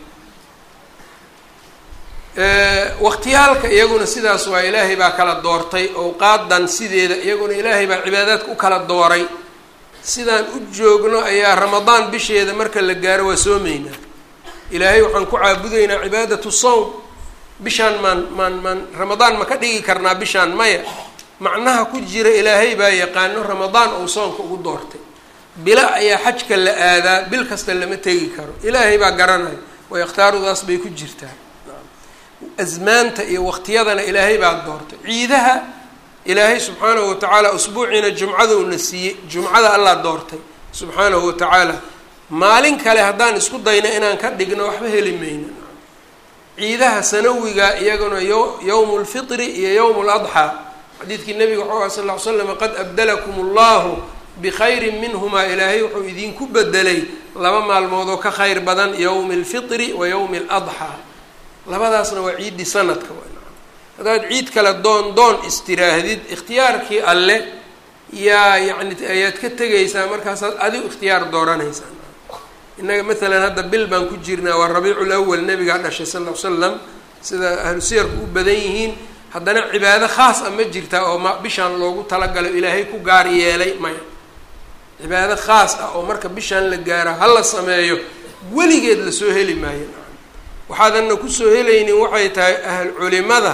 waqtiyaalka iyaguna sidaas waa ilaahay baa kala doortay owqaadan sideeda iyaguna ilaahay baa cibaadaadka u kala dooray sidaan u joogno ayaa ramadaan bisheeda marka la gaaro waa soomeynaa ilaahay waxaan ku caabudaynaa cibaadatu sawm bishaan maan maan maan ramadaan ma ka dhigi karnaa bishaan maya macnaha ku jira ilaahay baa yaqaano ramadaan uu soonka ugu doortay bila ayaa xajka la aadaa bil kasta lama tegi karo ilaahay baa garanaya wayakhtaarudaas bay ku jirtaa asmaanta iyo waqtiyadana ilaahay baa doortay ciidaha ilaahay subxaanahu watacaala usbuuciina jumcada una siiyey jumcada allah doortay subxaanahu watacaala maalin kale haddaan isku dayno inaan ka dhigno waxba heli mayno ciidaha sanawiga iyaguna yo yowmu lfitri iyo yowmu ladxaa xadiidkii nabiga waxau aha sal ll ly slam qad abdalakum allahu bikhayrin minhumaa ilaahay wuxuu idinku bedelay laba maalmood oo ka khayr badan yowmi alfitri wa yowmi aladxaa labadaasna waa ciiddii sanadka haddaad ciid kale doon doon istiraahdid ikhtiyaarkii alle yaa yacni ayaad ka tegaysaa markaasaad adigu ikhtiyaar dooranaysaa innaga maalan hadda bil baan ku jirnaa waa rabiicul awal nabigaa dhashay sal ll ly slam sida ahlu siyarku u badan yihiin haddana cibaado khaas a ma jirtaa oo ma bishaan loogu talagalo ilaahay ku gaar yeelay maya cibaado khaas ah oo marka bishaan la gaaro ha la sameeyo weligeed lasoo heli maayo waxaadanna kusoo helaynin waxay tahay ahl culimada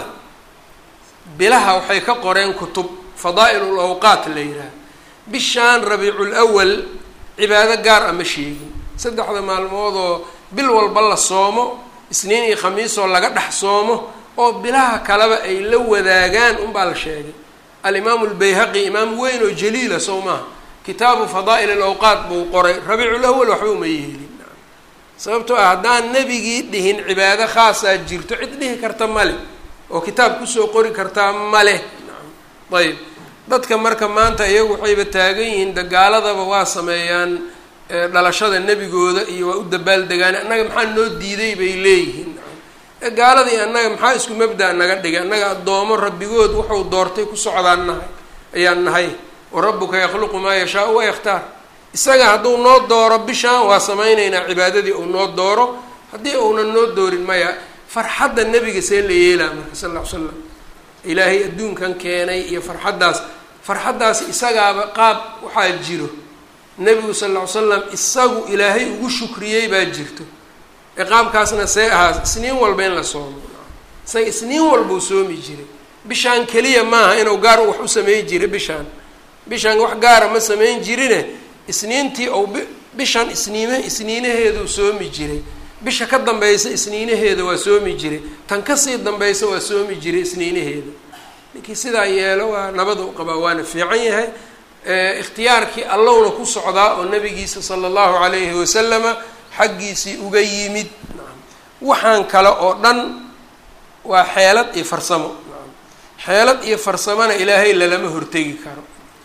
bilaha waxay ka qoreen kutub fadaa'il awqaat la yidhaah bishaan rabiicul awal cibaado gaar a ma sheegin saddexda maalmoodoo bil walba la soomo isniin iyo khamiisoo laga dhex soomo oo bilaha kaleba ay la wadaagaan unbaa la sheegay alimaamu lbayhaqi imaam weyn oo jaliila sow maaha kitaabu fadaa'il alawqaat buu qoray rabiicul awal waxba uma yeelin sababtoo ah haddaan nebigii dhihin cibaado khaasaa jirto cid dhihi karta male oo kitaab kusoo qori kartaa maleh ayb dadka marka maanta iyagu waxayba taagan yihiin dagaaladaba waa sameeyaan dhalashada nebigooda iyo waa u dabaaldegaan annaga maxaa noo diiday bay leeyihiin gaaladii annaga maxaa isku mabda naga dhigay annaga addoomo rabbigood wuxuu doortay ku socdaan nahay ayaan nahay wa rabbuka yakhluqu maa yashaau wa yakhtaar isaga hadduu noo dooro bishaan waa samaynaynaa cibaadadii uu noo dooro haddii uunan noo doorin maya farxadda nebiga see la yeelaa marka sal lla ly slam ilaahay adduunkan keenay iyo farxaddaas farxaddaas isagaaba qaab waxaa jiro nebigu sal lla ly slam isagu ilaahay ugu shukriyey baa jirto ee qaabkaasna see ahaa isniin walba in la soomo isaga isniin walbuu soomi jiray bishaan keliya maaha inuu gaar wax u sameyn jiray bishaan bishaan wax gaara ma sameyn jirine isniintii ou bishan isniime isniinaheeduu soomi jiray bisha ka dambaysa isniinaheeda waa soomi jiray tan kasii dambaysa waa soomi jiray isniinaheeda ninkii sidaa yeelo waa nabada u qabaa waana fiican yahay ikhtiyaarkii allowna ku socdaa oo nabigiisa sala allahu calayhi wasalama xaggiisii uga yimid waxaan kale oo dhan waa xeelad iyo farsamo xeelad iyo farsamona ilaahay lalama hortegi karo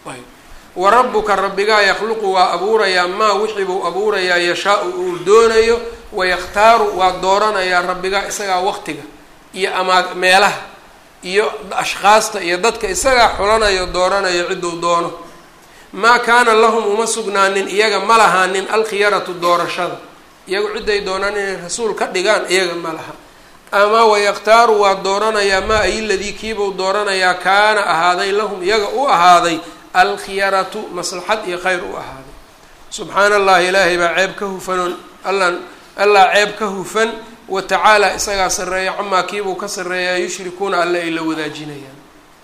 wa rabbuka rabbigaa yakhluqu waa abuurayaa maa wixii buu abuurayaa yashaa-u uu doonayo wayakhtaaru waa dooranayaa rabbigaa isagaa waqtiga iyo amaa meelaha iyo ashkaasta iyo dadka isagaa xulanayo dooranayo cidduu doono maa kaana lahum uma sugnaanin iyaga ma lahaanin alkhiyaratu doorashada iyagu cidday doonaan inay rasuul ka dhigaan iyaga ma laha ama wayakhtaaru waa dooranayaa maa ay ladii kiibuu dooranayaa kaana ahaaday lahum iyaga u ahaaday alkhiyaratu maslaxad iyo khayr u ahaaday subxaana allahi ilaahay baa ceeb ka hufanoon alla allaa ceeb ka hufan wa tacaala isagaa sarreeya camaa kiibuu ka sarreeyaa yushrikuuna alle ay la wadaajinayaan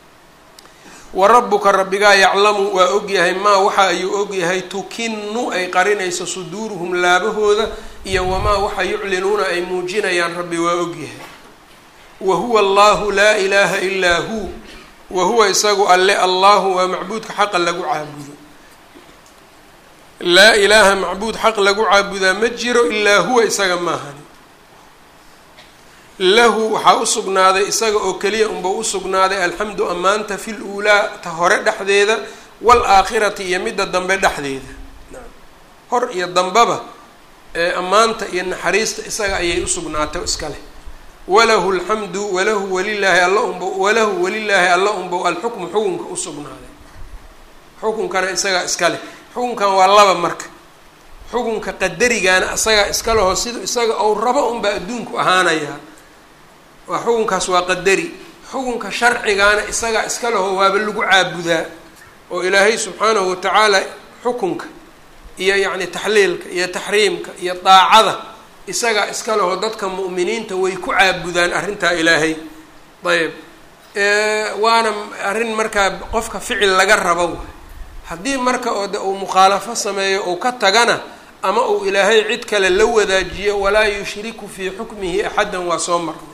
wa rabbuka rabbigaa yaclamu waa ogyahay maa waxa ayuu ogyahay tukinu ay qarinayso suduuruhum laabahooda iyo wamaa waxa yuclinuuna ay muujinayaan rabbi waa ogyahay wa huwa allahu laa ilaaha ilaa hu wa huwa isagu alle allahu waa macbuudka xaqa lagu caabudo laa ilaaha macbuud xaq lagu caabudaa ma jiro ilaa huwa isaga maahani lahu waxaa u sugnaaday isaga oo keliya unba u sugnaaday alxamdu ammaanta fi luulaa ta hore dhexdeeda waalaakhirati iyo midda dambe dhexdeeda hor iyo dambaba ee ammaanta iyo naxariista isaga ayay usugnaatay iska leh walahu alxamdu walahu walilaahi alla unba walahu walilaahi alla unbow alxukmu xukunka usugnaaday xukunkana isagaa iska leh xukunkan waa laba marka xukunka qadarigaana isagaa iska leho sida isaga ou rabo unbaa adduunku ahaanayaa waa xukunkaas waa qadari xukunka sharcigaana isagaa iska leho waaba lagu caabudaa oo ilaahay subxaanahu watacaala xukunka iyo yacni taxliilka iyo taxriimka iyo daacada isagaa iska leho dadka mu'miniinta way ku caabudaan arrintaa ilaahay ayb waana arrin markaa qofka ficil laga rabo waay haddii marka oo de uu mukhaalafo sameeyo uu ka tagana ama uu ilaahay cid kale la wadaajiyo walaa yushriku fii xukmihi axaddan waa soo marnay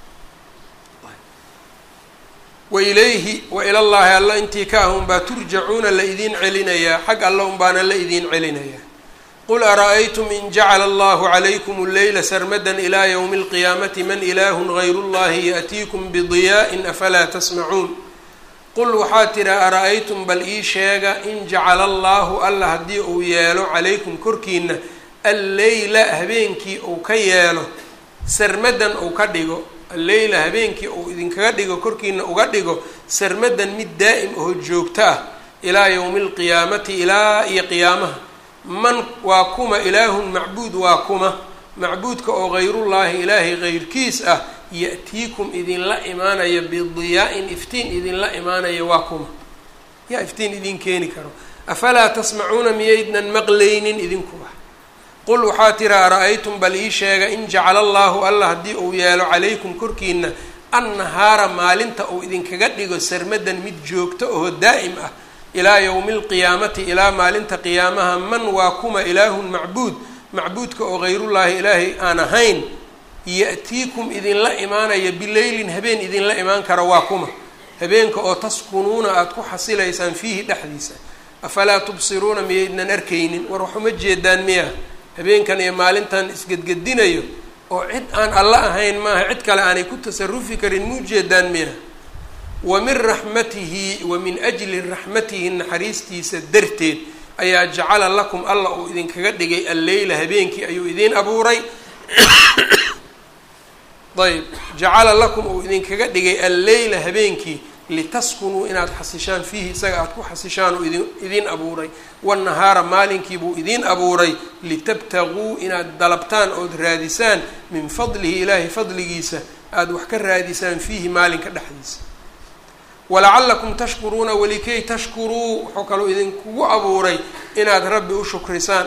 wa ilayhi wa ilallaahi alla intii ka ah unbaa turjacuuna la idiin celinayaa xag alla unbaana la idiin celinayaa qul ara-aytum in jacala allahu calaykum alleyla sarmadan ilaa ywmi alqiyaamati man ilaahun gayru llahi yaأtiikum bidiyaa'in afalaa tasmacuun qul waxaa tidhi ara-aytum bal ii sheega in jacala allaahu alla haddii uu yeelo calaykum korkiina alleyla habeenkii uu ka yeelo sarmadan uu ka dhigo alleyla habeenkii uu idinkaga dhigo korkiina uga dhigo sarmadan mid daa'im oo joogto ah ilaa yowmi alqiyaamati ilaa iyo qiyaamaha man waa kuma ilaahun macbuud waa kuma macbuudka oo hayrullaahi ilaahay heyrkiis ah ya-tiikum idinla imaanaya bidiyaa-in iftiin idinla imaanaya waa kuma yaa iftiin idin keeni karo afalaa tasmacuuna miyaydnan maqlaynin idinkuba qul waxaa tiri ara-aytum bal ii sheega in jacala allaahu alla haddii uu yeelo calaykum korkiina annahaara maalinta uu idinkaga dhigo sarmadan mid joogto oo daa'im ah ilaa yowmi alqiyaamati ilaa maalinta qiyaamaha man waa kuma ilaahun macbuud macbuudka oo hayrullaahi ilaahay aan ahayn ya-tiikum idinla imaanaya bileylin habeen idinla imaan kara waa kuma habeenka oo taskunuuna aada ku xasilaysaan fiihi dhexdiisa afalaa tubsiruuna miyaydnan arkaynin war waxuma jeedaan miya habeenkan iyo maalintan isgedgedinayo oo cid aan alla ahayn maaha cid kale aanay ku tasarufi karin muu jeedaan miya wa min raxmatihi wa min ajli raxmatihi naxariistiisa darteed ayaa jacala lakum alla uu idinkaga dhigay alleyla habeenkii ayuu idiin abuuray ayb jacala lakum uu idinkaga dhigay alleyla habeenkii litaskunuu inaad xasishaan fiihi isaga aada ku xasishaan uu idin idiin abuuray wannahaara maalinkii buu idiin abuuray litabtaguu inaad dalabtaan ood raadisaan min fadlihi ilaahay fadligiisa aada wax ka raadisaan fiihi maalinka dhexdiisa walacalakum tashkuruuna walikay tashkuruu wuxuu kaloo idinkugu abuuray inaad rabbi u shukrisaan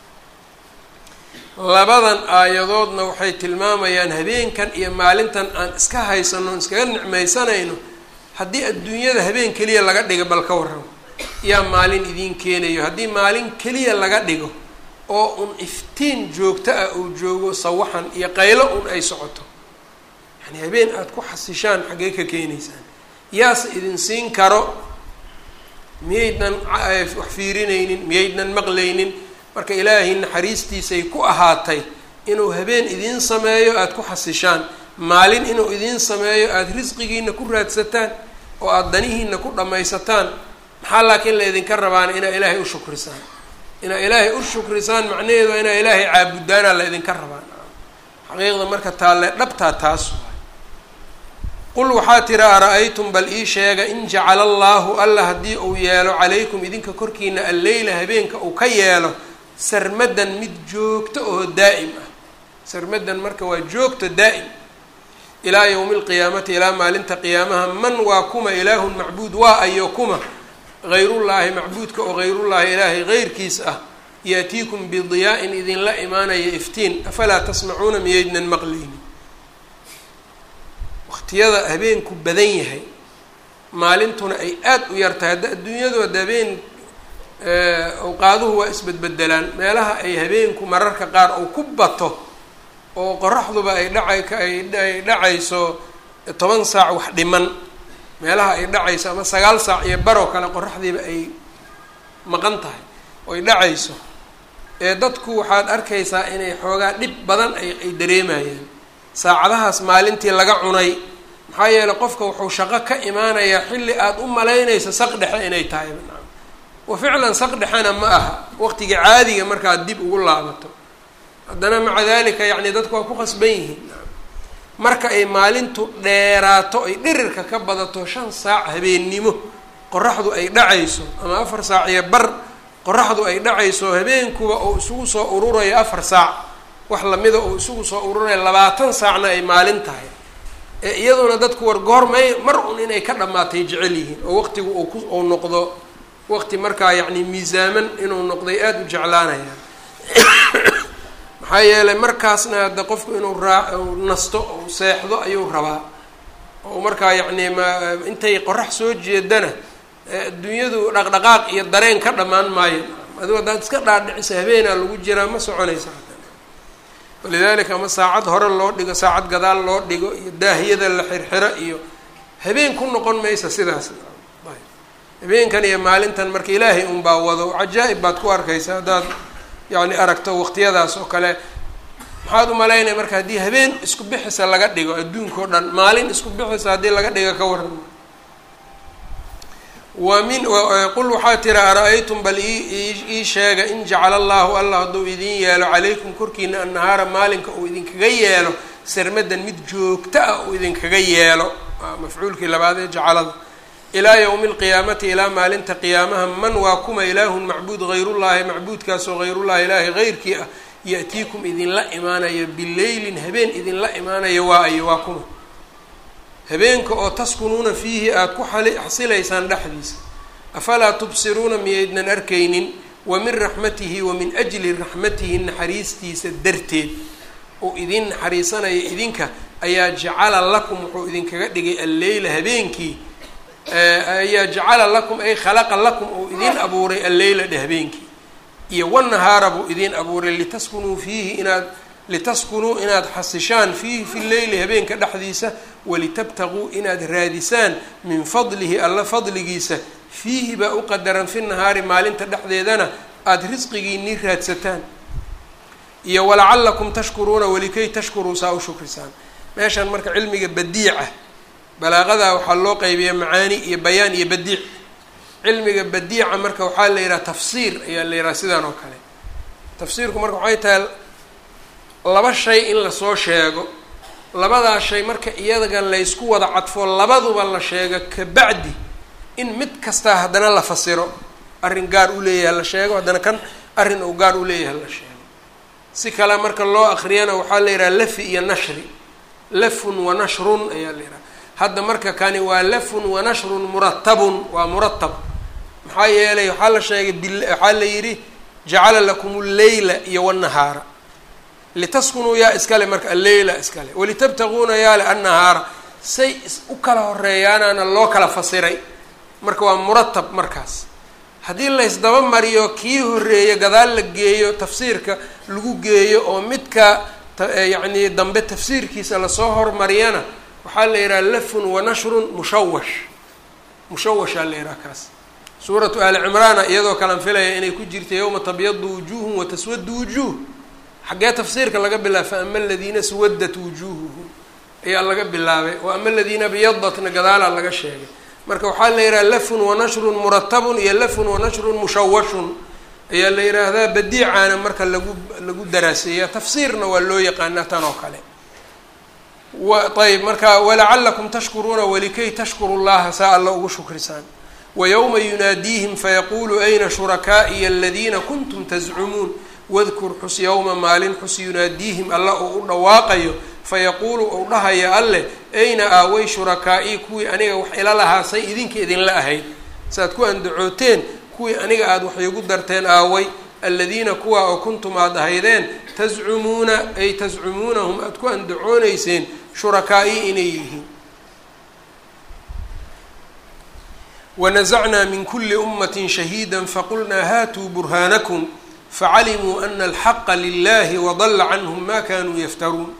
labadan aayadoodna waxay tilmaamayaan habeenkan iyo maalintan aan iska haysano on iskaga nicmaysanayno haddii adduunyada habeen keliya laga dhigo bal ka warramo yaa maalin idiin keenayo haddii maalin keliya laga dhigo oo un iftiin joogto ah uu joogo sawaxan iyo qaylo un ay socoto yani habeen aada ku xasishaan xaggee ka keenaysaan yaase idin siin karo miyaydnan wax fiirinaynin miyaydnan maqlaynin marka ilaahay naxariistiisay ku ahaatay inuu habeen idiin sameeyo aada ku xasishaan maalin inuu idiin sameeyo aada risqigiina ku raadsataan oo aada danihiina ku dhammaysataan maxaa laakiin la idinka rabaana inaa ilaahay u shukrisaan inaa ilaahay u shukrisaan macnaheedu waa inaa ilaahay caabudaana la idinka rabaan xaqiiqda marka taalle dhabtaa taas qul waxaa tiri ara-aytum bal ii sheega in jacala allaahu alla haddii uu yeelo calaykum idinka korkiina alleyla habeenka uu ka yeelo sarmadan mid joogto oo daa'im ah sarmadan marka waa joogto daa'im ilaa yowmi alqiyaamati ilaa maalinta qiyaamaha man waa kuma ilaahun macbuud waa ayo kuma hayrullaahi macbuudka oo hayrullaahi ilaahay heyrkiis ah yaatiikum bidiyaa-in idinla imaanaya iftiin afalaa tasmacuuna miyaydnan maqlaynin waqtiyada habeenku badan yahay maalintuna ay aada u yartahay hadda adduunyadu hadda habeen awqaaduhu waa isbedbedelaan meelaha ay habeenku mararka qaar uu ku bato oo qoraxduba ay dhacay ay dhacayso toban saac wax dhiman meelaha ay dhacayso ama sagaal saac iyo baroo kale qoraxdiiba ay maqan tahay oo ay dhacayso ee dadku waxaad arkaysaa inay xoogaa dhib badan ay ay dareemayaan saacadahaas maalintii laga cunay maxaa yeeley qofka wuxuu shaqo ka imaanayaa xilli aada u malaynayso saq dhexe inay tahay wa ficlan saq dhexena ma aha waqtiga caadiga markaad dib ugu laabato haddana maca dalika yacni dadku waa ku qasban yihiin marka ay maalintu dheeraato ay dhirirka ka badato shan saac habeennimo qoraxdu ay dhacayso ama afar saac iyo bar qoraxdu ay dhacayso habeenkuba uu isugu soo ururayo afar saac wax lamida uu isugu soo ururayo labaatan saacna ay maalin tahay ee iyaduna dadku war goormay mar un inay ka dhammaatay jecel yihiin oo waqtigu uu ku uu noqdo waqti markaa yacni miisaaman inuu noqday aada u jeclaanayaan maxaa yeelay markaasna hadda qofku inuu raa nasto ou seexdo ayuu rabaa oo markaa yacni ma intay qorax soo jeedana adduunyadu dhaqdhaqaaq iyo dareen ka dhammaan maayo adigo haddaad iska dhaadhicisa habeenaa lagu jiraa ma soconaysa walidaalika ama saacad hore loo dhigo saacad gadaal loo dhigo iyo daahiyada la xirxiro iyo habeen ku noqon maysa sidaas habeenkan iyo maalintan marka ilaahay unbaa wado cajaa'ib baad ku arkaysa haddaad yacni aragto waqtiyadaas oo kale maxaad umalaynaya marka haddii habeen isku bixisa laga dhigo adduunka o dhan maalin isku bixisa haddii laga dhigo ka waran wa min qul waxaa tira ara-aytum bal ii sheega in jacala allahu allah hadduu idin yeelo calaykum korkiina annahaara maalinka uu idinkaga yeelo sarmadan mid joogto ah uu idinkaga yeelo mafcuulkii labaad ee jacalada ilaa yowmi alqiyaamati ilaa maalinta qiyaamaha man waa kuma ilaahun macbuud hayrullahi macbuudkaasoo hayrullahi ilaahi heyrkii ah ya-tiikum idinla imaanaya bileylin habeen idinla imaanaya waa ayo waa kuma habeenka oo taskunuuna fiihi aada ku xali xasilaysaan dhexdiisa afalaa tubsiruuna miyaydnan arkaynin wa min raxmatihi wa min ajli raxmatihi naxariistiisa darteed oo idin naxariisanaya idinka ayaa jacala lakum wuxuu idinkaga dhigay alleyla habeenkii ayaa jacala lakum ay khalaqa lakum oo idin abuuray alleyla dhe habeenkii iyo wanahaara buu idin abuuray litaskunuu fiihi inaad litaskunuu inaad xasishaan fiihi fi leyli habeenka dhexdiisa walitabtaguu inaad raadisaan min fadlihi alla fadligiisa fiihi baa u qadaran fi nahaari maalinta dhexdeedana aada risqigiinii raadsataan iyo walacalakum tashkuruuna walikay tashkuruu saa u shukrisaan meeshan marka cilmiga badiica balaaqada waxaa loo qeybiya macaani iyo bayaan iyo badiic cilmiga badiica marka waxaa la yidhaha tafsiir ayaa la yidhaha sidaan oo kale tafsiirku marka waxay tahay laba shay in lasoo sheego labadaa shay marka iyaga laysku wada cadfo labaduba la sheego kabacdi in mid kastaa haddana la fasiro arrin gaar u leeyahay la sheego haddana kan arrin uu gaar u leeyahay la sheego si kale marka loo akriyana waxaa la yidhaha lafi iyo nashri lafun wa nashrun ayaa la yidhaha hadda marka kani waa lafun wa nashrun muratabun waa muratab maxaa yeelay waxaa la sheegay bil waxaa la yidhi jacala lakum lleyla iyo wanahaara litaskunuu yaa iskale marka alleyla iskale walitabtaguuna yaale annahaara say u kala horeeyaanaana loo kala fasiray marka waa muratab markaas haddii laysdaba mariyo kii horeeya gadaal la geeyo tafsiirka lagu geeyo oo midka yacni dambe tafsiirkiisa lasoo hormariyana waxaa la yidhaha lafun wa nashrun mushawash mushawashaa la yidhaha kaas suuratu aali cimraana iyadoo kalan filaya inay ku jirta yowma tabyadu wujuuhum wa taswadu wujuuh xaggee tafsiirka laga bilaabay fa ama aladiina swadat wujuuhuhum ayaa laga bilaabay wa ama aladiina byadatna gadaalaa laga sheegay marka waxaa la yidhaha lafun wa nashrun muratabun iyo lafun wa nashrun mushawashun ayaa la yidhaahdaa badiicaana marka lagu lagu daraaseeya tafsiirna waa loo yaqaanaa tan oo kale wa ayb marka walacalakum tashkuruuna walikay tashkuru llaha saa alla ugu shukrisaan wayowma yunaadiihim fayaqulu ayna shurakaa'iya aladiina kuntum tazcumuun wadkur xus yowma maalin xus yunaadiihim alla uu u dhawaaqayo fayaquulu ou dhahaya alleh ayna aaway shurakaa'i kuwii aniga wax ila lahaasay idinka idinla ahayd saaad ku andacooteen kuwii aniga aada wax iigu darteen aaway aladiina kuwa oo kuntum aada ahaydeen tascumuuna ay tascumuunahum aada ku andacooneyseen shurakaa'i inay yihiin wanasacnaa min kuli umati shahiida faqulnaa haatuu burhaanakum facalimuu ana alxaqa lilahi wadala canhum ma kanuu yaftaruun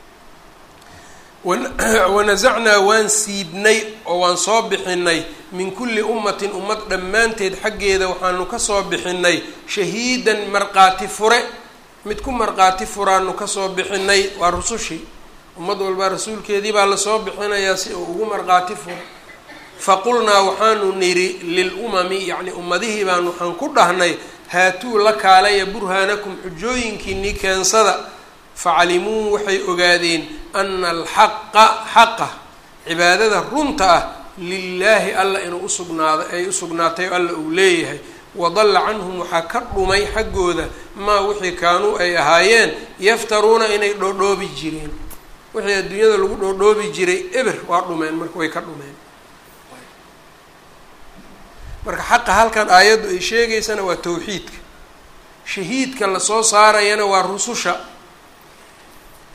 wanasacnaa waan siibnay oo waan soo bixinay min kulli ummatin ummad dhammaanteed xaggeeda waxaanu kasoo bixinay shahiidan marqaati fure mid ku marqaati furaanu kasoo bixinay waa rusushii ummad walbaa rasuulkeedii baa lasoo bixinayaa si uu ugu marqaati furo faqulnaa waxaanu nidhi lilumami yacni ummadihii baan waxaan ku dhahnay haatuu la kaalaya burhaanakum xujooyinkiinii keensada facalimuu waxay ogaadeen ana alxaqa xaqa cibaadada runta ah lilaahi alla inuu usugnaado ay usugnaatay o alla uu leeyahay wadalla canhum waxaa ka dhumay xaggooda maa wixii kaanuu ay ahaayeen yaftaruuna inay dhoodhoobi jireen wixii adduunyada lagu dhoodhoobi jiray eber waa dhumeen marka way ka dhumeen marka xaqa halkan aayaddu ay sheegaysana waa tawxiidka shahiidka lasoo saarayana waa rususha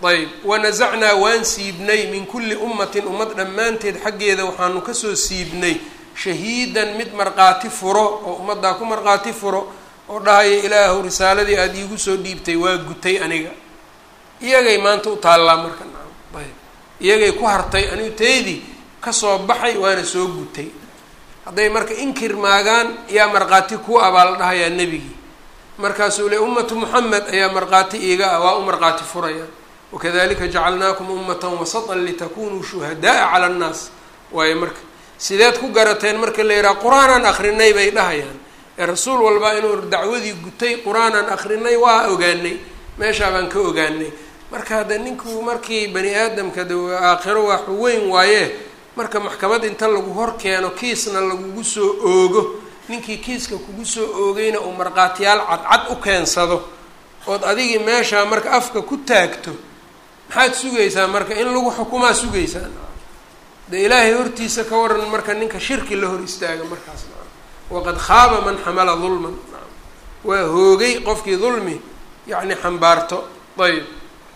ayb wanasacnaa waan siibnay min kulli ummatin ummad dhammaanteed xaggeeda waxaanu kasoo siibnay shahiidan mid markhaati furo oo ummaddaa ku markhaati furo oo dhahaya ilaahu risaaladii aada iigu soo dhiibtay waa gutay aniga iyagay maanta u taallaa marka nacam ayb iyagay ku hartay anigu taydii kasoo baxay waana soo gutay hadday marka inkir maagaan yaa markhaati ku ah baa la dhahayaa nebigii markaasuu le ummatu moxamed ayaa markhaati iiga ah waa u markhaati furayaan wakadalika jacalnaakum ummatan wasatan litakunuu shuhadaaa cala annaas waayo marka sideed ku garateen marka la yidhaha qur-aanaan akrinay bay dhahayaan ee rasuul walba inuu dacwadii gutay qur-aanaan akrinay waa ogaanay meeshaa baan ka ogaanay marka hadda ninku markii bani aadamka de aakhiro waa xuweyn waaye marka maxkamad inta lagu hor keeno kiisna lagugu soo oogo ninkii kiiska kugu soo oogayna uu markhaatiyaal cadcad u keensado ood adigii meeshaa marka afka ku taagto maxaad sugaysaa marka in lagu xukumaa sugaysaa de ilaahay hortiisa ka waran marka ninka shirki la hor istaaga markaas waqad khaaba man xamala dulman waa hoogay qofkii dulmi yacni xambaarto ayb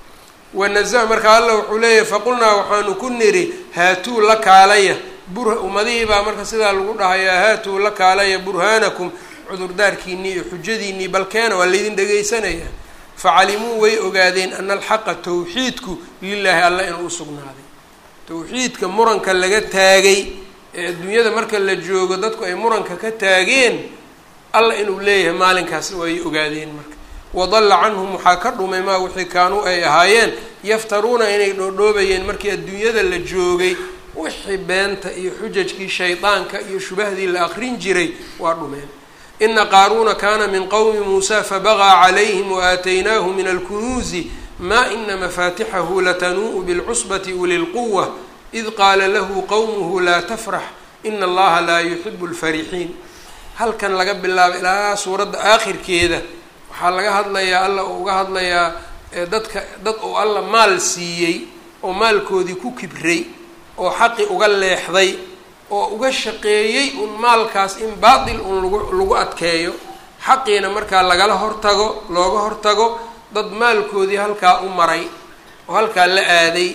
wanaza marka alla wuxuu leeyahay faqulnaa waxaanu ku niri haatuu la kaalaya bur ummadihii baa marka sidaa lagu dhahayaa haatuu la kaalaya burhaanakum cudurdaarkiinii iyo xujadiinii balkeena waa laydin dhegaysanaya facalimuu way ogaadeen ana alxaqa tawxiidku lilaahi alla inuu usugnaaday tawxiidka muranka laga taagay ee adduunyada marka la joogo dadku ay muranka ka taageen alla inuu leeyahay maalinkaas way ogaadeen marka wadalla canhum waxaa ka dhumay maa wixii kaanuu ay ahaayeen yaftaruuna inay dhoodhoobayeen markii adduunyada la joogay wixii beenta iyo xujajkii shaydaanka iyo shubahdii la aqrin jiray waa dhumeen ina qaaruuna kaana min qowmi muusa fabagaa calayhim waaataynaahu min alkunuuzi maa ina mafaatixahu latanuu'u bilcusbati uli lquwa id qaala lahu qowmuhu laa tafrax ina allaha laa yuxibu lfarixiin halkan laga bilaabo ilaa suuradda aakhirkeeda waxaa laga hadlayaa alla uu uga hadlayaa dadka dad uu alla maal siiyey oo maalkoodii ku kibray oo xaqi uga leexday oo uga shaqeeyey un maalkaas in baatil un lagu lagu adkeeyo xaqiina markaa lagala hortago looga hortago dad maalkoodii halkaa u maray oo halkaa la aaday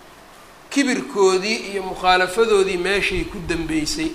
kibirkoodii iyo mukhaalafadoodii meeshay ku dambeysay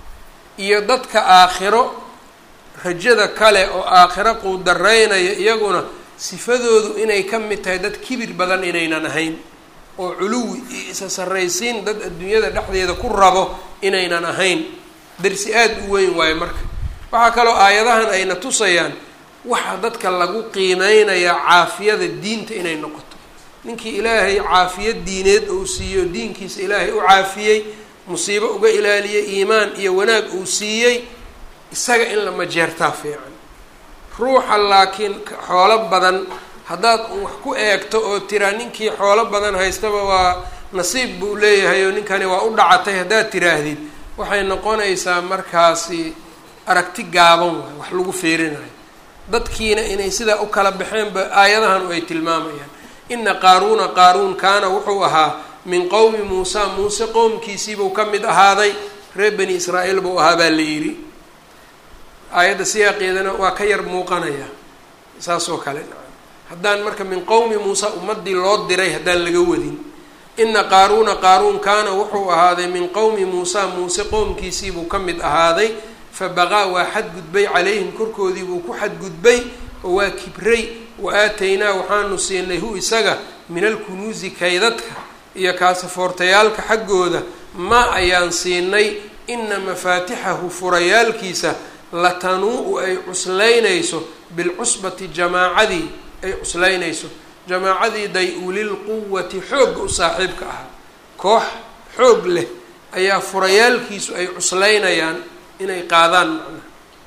iyo dadka aakhiro rajada kale oo aakhiro quudaraynaya iyaguna sifadoodu inay ka mid tahay dad kibir badan inaynan ahayn oo culuwi iyo isa sarraysiin dad adduunyada dhexdeeda ku rabo inaynan ahayn darsi aada u weyn waayo marka waxaa kaloo aayadahan ayna tusayaan waxaa dadka lagu qiimeynayaa caafiyada diinta inay noqoto ninkii ilaahay caafiyad diineed uu siiyo diinkiisa ilaahay u caafiyey musiibo uga ilaaliyey iimaan iyo wanaag uu siiyey isaga in la majeertaa fiican ruuxa laakiin xoolo badan haddaad wax ku eegto oo tiraa ninkii xoolo badan haystaba waa nasiib buu leeyahay oo ninkani waa u dhacatay haddaad tiraahdid waxay noqonaysaa markaasi aragti gaaban waay wax lagu feerinayo dadkiina inay sidaa u kala baxeenba aayadahan ay tilmaamayaan ina qaaruuna qaaruun kaana wuxuu ahaa min qowmi muusa muuse qowmkiisiibuu ka mid ahaaday reer bani israa'iil buu ahaa baa la yidhi aayadda siyaaqeedana waa ka yar muuqanaya saas oo kale haddaan marka min qowmi muusa ummadii loo diray haddaan laga wadin ina qaaruuna qaaruun kaana wuxuu ahaaday min qowmi muusa muuse qowmkiisiibuu ka mid ahaaday fabaqaa waa xadgudbay calayhim korkoodii buu ku xadgudbay oo waa kibray wa aataynaa waxaanu siinay hu isaga min alkunuusi kaydadka iyo kaasafoortayaalka xaggooda ma ayaan siinay ina mafaatixahu furayaalkiisa latanuu-u ay cuslaynayso bilcusbati jamaacadii ay cuslaynayso jamaacadii day ulil quwati xoogga u saaxiibka ahaa koox xoog leh ayaa furayaalkiisu ay cuslaynayaan inay qaadaan macnaha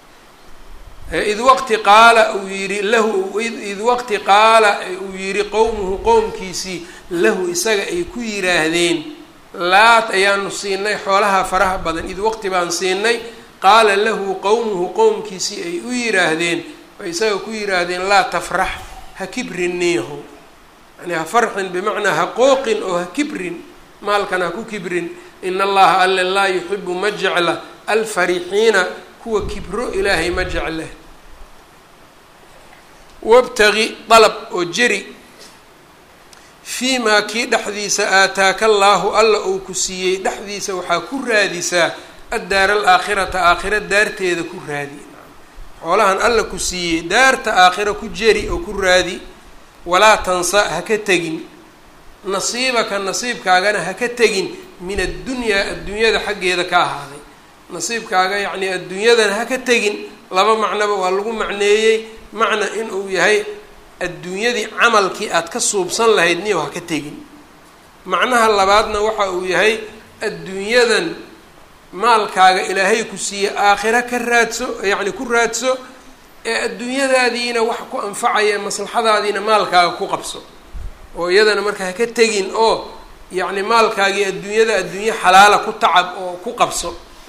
id waqti qaala uu yihi lahu id waqti qaala uu yihi qowmuhu qowmkiisii lahu isaga ay ku yiraahdeen laat ayaanu siinay xoolaha faraha badan id waqti baan siinay qaala lahu qowmuhu qowmkiisii ay u yiraahdeen ay isaga ku yiraahdeen laa tafrax ha kibrin niyaho yani ha farxin bimacnaa ha qooqin oo ha kibrin maalkan ha ku kibrin in allaha alle laa yuxibu ma jecla alfarixiina kuwa kibro ilaahay ma jecle wabtagi dalab oo jeri fii maa kii dhexdiisa aataaka allaahu alla uu ku siiyey dhexdiisa waxaa ku raadisaa addaara alaakhirata aakhira daarteeda ku raadi xoolahan alla ku siiyey daarta aakhira ku jeri oo ku raadi walaa tansa ha ka tegin nasiibaka nasiibkaagana ha ka tegin min addunyaa adduunyada xaggeeda ka ahaaday nasiibkaaga yacnii adduunyadana ha ka tegin laba macnoba waa lagu macneeyey macna inuu yahay adduunyadii camalkii aad ka suubsan lahayd niyow ha ka tegin macnaha labaadna waxa uu yahay adduunyadan maalkaaga ilaahay ku siiye aakhira ka raadso yacni ku raadso ee adduunyadaadiina wax ku anfacaya maslaxadaadiina maalkaaga ku qabso oo iyadana marka ha ka tegin oo yacni maalkaagii adduunyada adduunye xalaala ku tacab oo ku qabso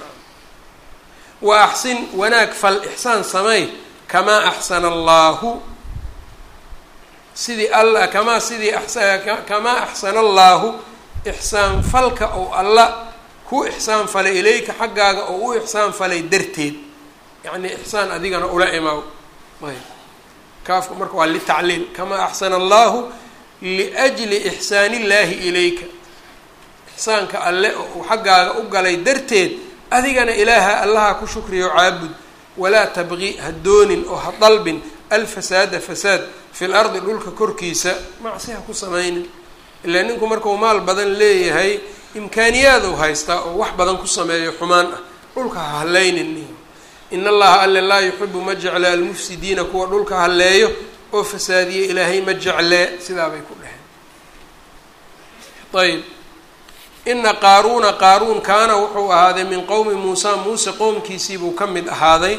wa axsin wanaag fal ixsaan samey kamaa axsana allaahu sidii alla kamaa sidii kamaa axsana allaahu ixsaan falka oo alla ku ixsaan falay ilayka xaggaaga oo u ixsaan falay darteed yacnii ixsaan adigana ula imaaw ayb kaafku marka waa litacliil kamaa axsana allaahu liajli ixsaani illaahi ilayka ixsaanka alle oo uu xaggaaga u galay darteed adigana ilaaha allaha ku shukriyo caabud walaa tabqi ha doonin oo ha dalbin alfasaada fasaad fi lardi dhulka korkiisa macsi ha ku samaynin ilaa ninku markuu maal badan leeyahay imkaaniyaad u haystaa oo wax badan ku sameeyo xumaan ah dhulka ha hallaynin in allaha alle laa yuxibu ma jecla almufsidiina kuwa dhulka halleeyo oo fasaadiye ilaahay ma jeclee sidaa bay ku dheheen ayb ina qaaruuna qaaruun kaana wuxuu ahaaday min qowmi muusa muuse qowmkiisiibuu ka mid ahaaday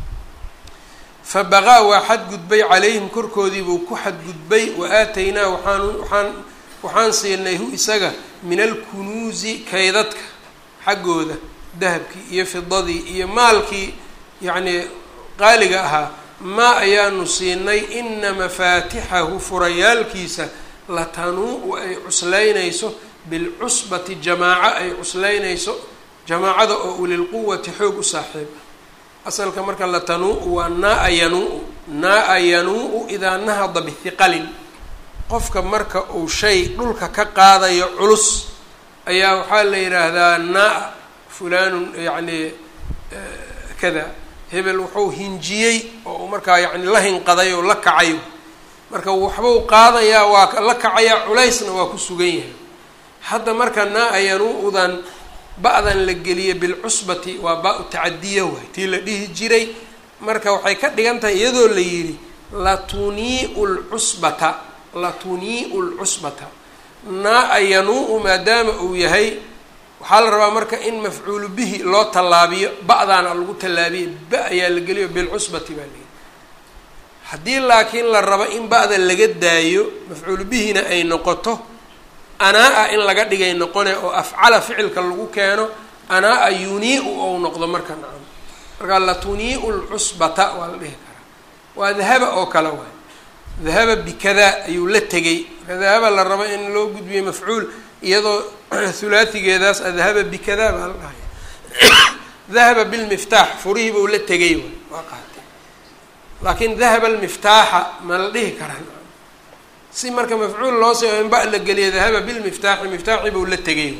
fa baqaa waa xadgudbay calayhim korkoodiibuu ku xadgudbay wa aataynaa waxaan waxaan waxaan siinay hu isaga min alkunuusi kaydadka xaggooda dahabkii iyo fidadii iyo maalkii yacnii qaaliga ahaa maa ayaanu siinay ina mafaatixahu furayaalkiisa latanuu ay cuslaynayso bilcusbati jamaaco ay cuslaynayso jamaacada oo ulilquwati xoog u saaxiib ah asalka marka latanuu waa naa-a yanuu naa-a yanuu idaa nahada bihiqalin qofka marka uu shay dhulka ka qaadayo culus ayaa waxaa la yidhaahdaa naa fulanun yacni kada hebel wuxuu hinjiyey oo markaa yacni la hinqaday oo la kacay marka waxbuu qaadayaa waa la kacayaa culaysna waa ku sugan yahay hadda marka naa-a yanuu-dan ba-dan la geliye bilcusbati waa ba-u tacadiya waay tii la dhihi jiray marka waxay ka dhigan tahay iyadoo la yidhi latuniiu lcusbata latuniiu lcusbata naa-a yanuu maadaama uu yahay waxaa la rabaa marka in mafcuulu bihi loo tallaabiyo ba-daana lagu tallaabiyo ba ayaa la geliyo bilcusbati baa layihi haddii laakiin la rabo in ba-da laga daayo mafcuulu bihina ay noqoto anaa-a in laga dhigay noqone oo afcala ficilka lagu keeno anaa-a yunii-u ou noqdo marka nacam markaa latuniiu lcusbata waa la dhihi karaa waa dahaba oo kale waay dahaba bikadaa ayuu la tegay marka dahaba la rabo in loo gudbiyo mafcuul iyadoo hulaatigeedaas adhaba bikadaa baa la dhahaya dahaba bilmiftaax furihii buu la tegay waay waa qaatay laakiin dahaba almiftaaxa ma la dhihi karaa si marka mafcuul loo soo in ba la geliya dahaba bilmiftaaxi miftaaxi buu la tegay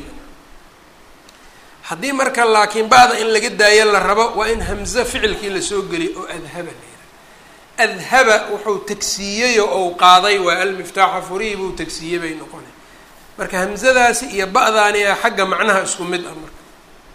haddii marka laakiin ba-da in laga daayo la rabo waa in hamze ficilkii lasoo geliyo oo adhaba la yidhaha adhaba wuxuu tagsiiyeyoo ou qaaday waa almiftaaxa furihii buu tagsiiyey bay noqonay marka hamzadaasi iyo ba-daani a xagga macnaha isku mid ah marka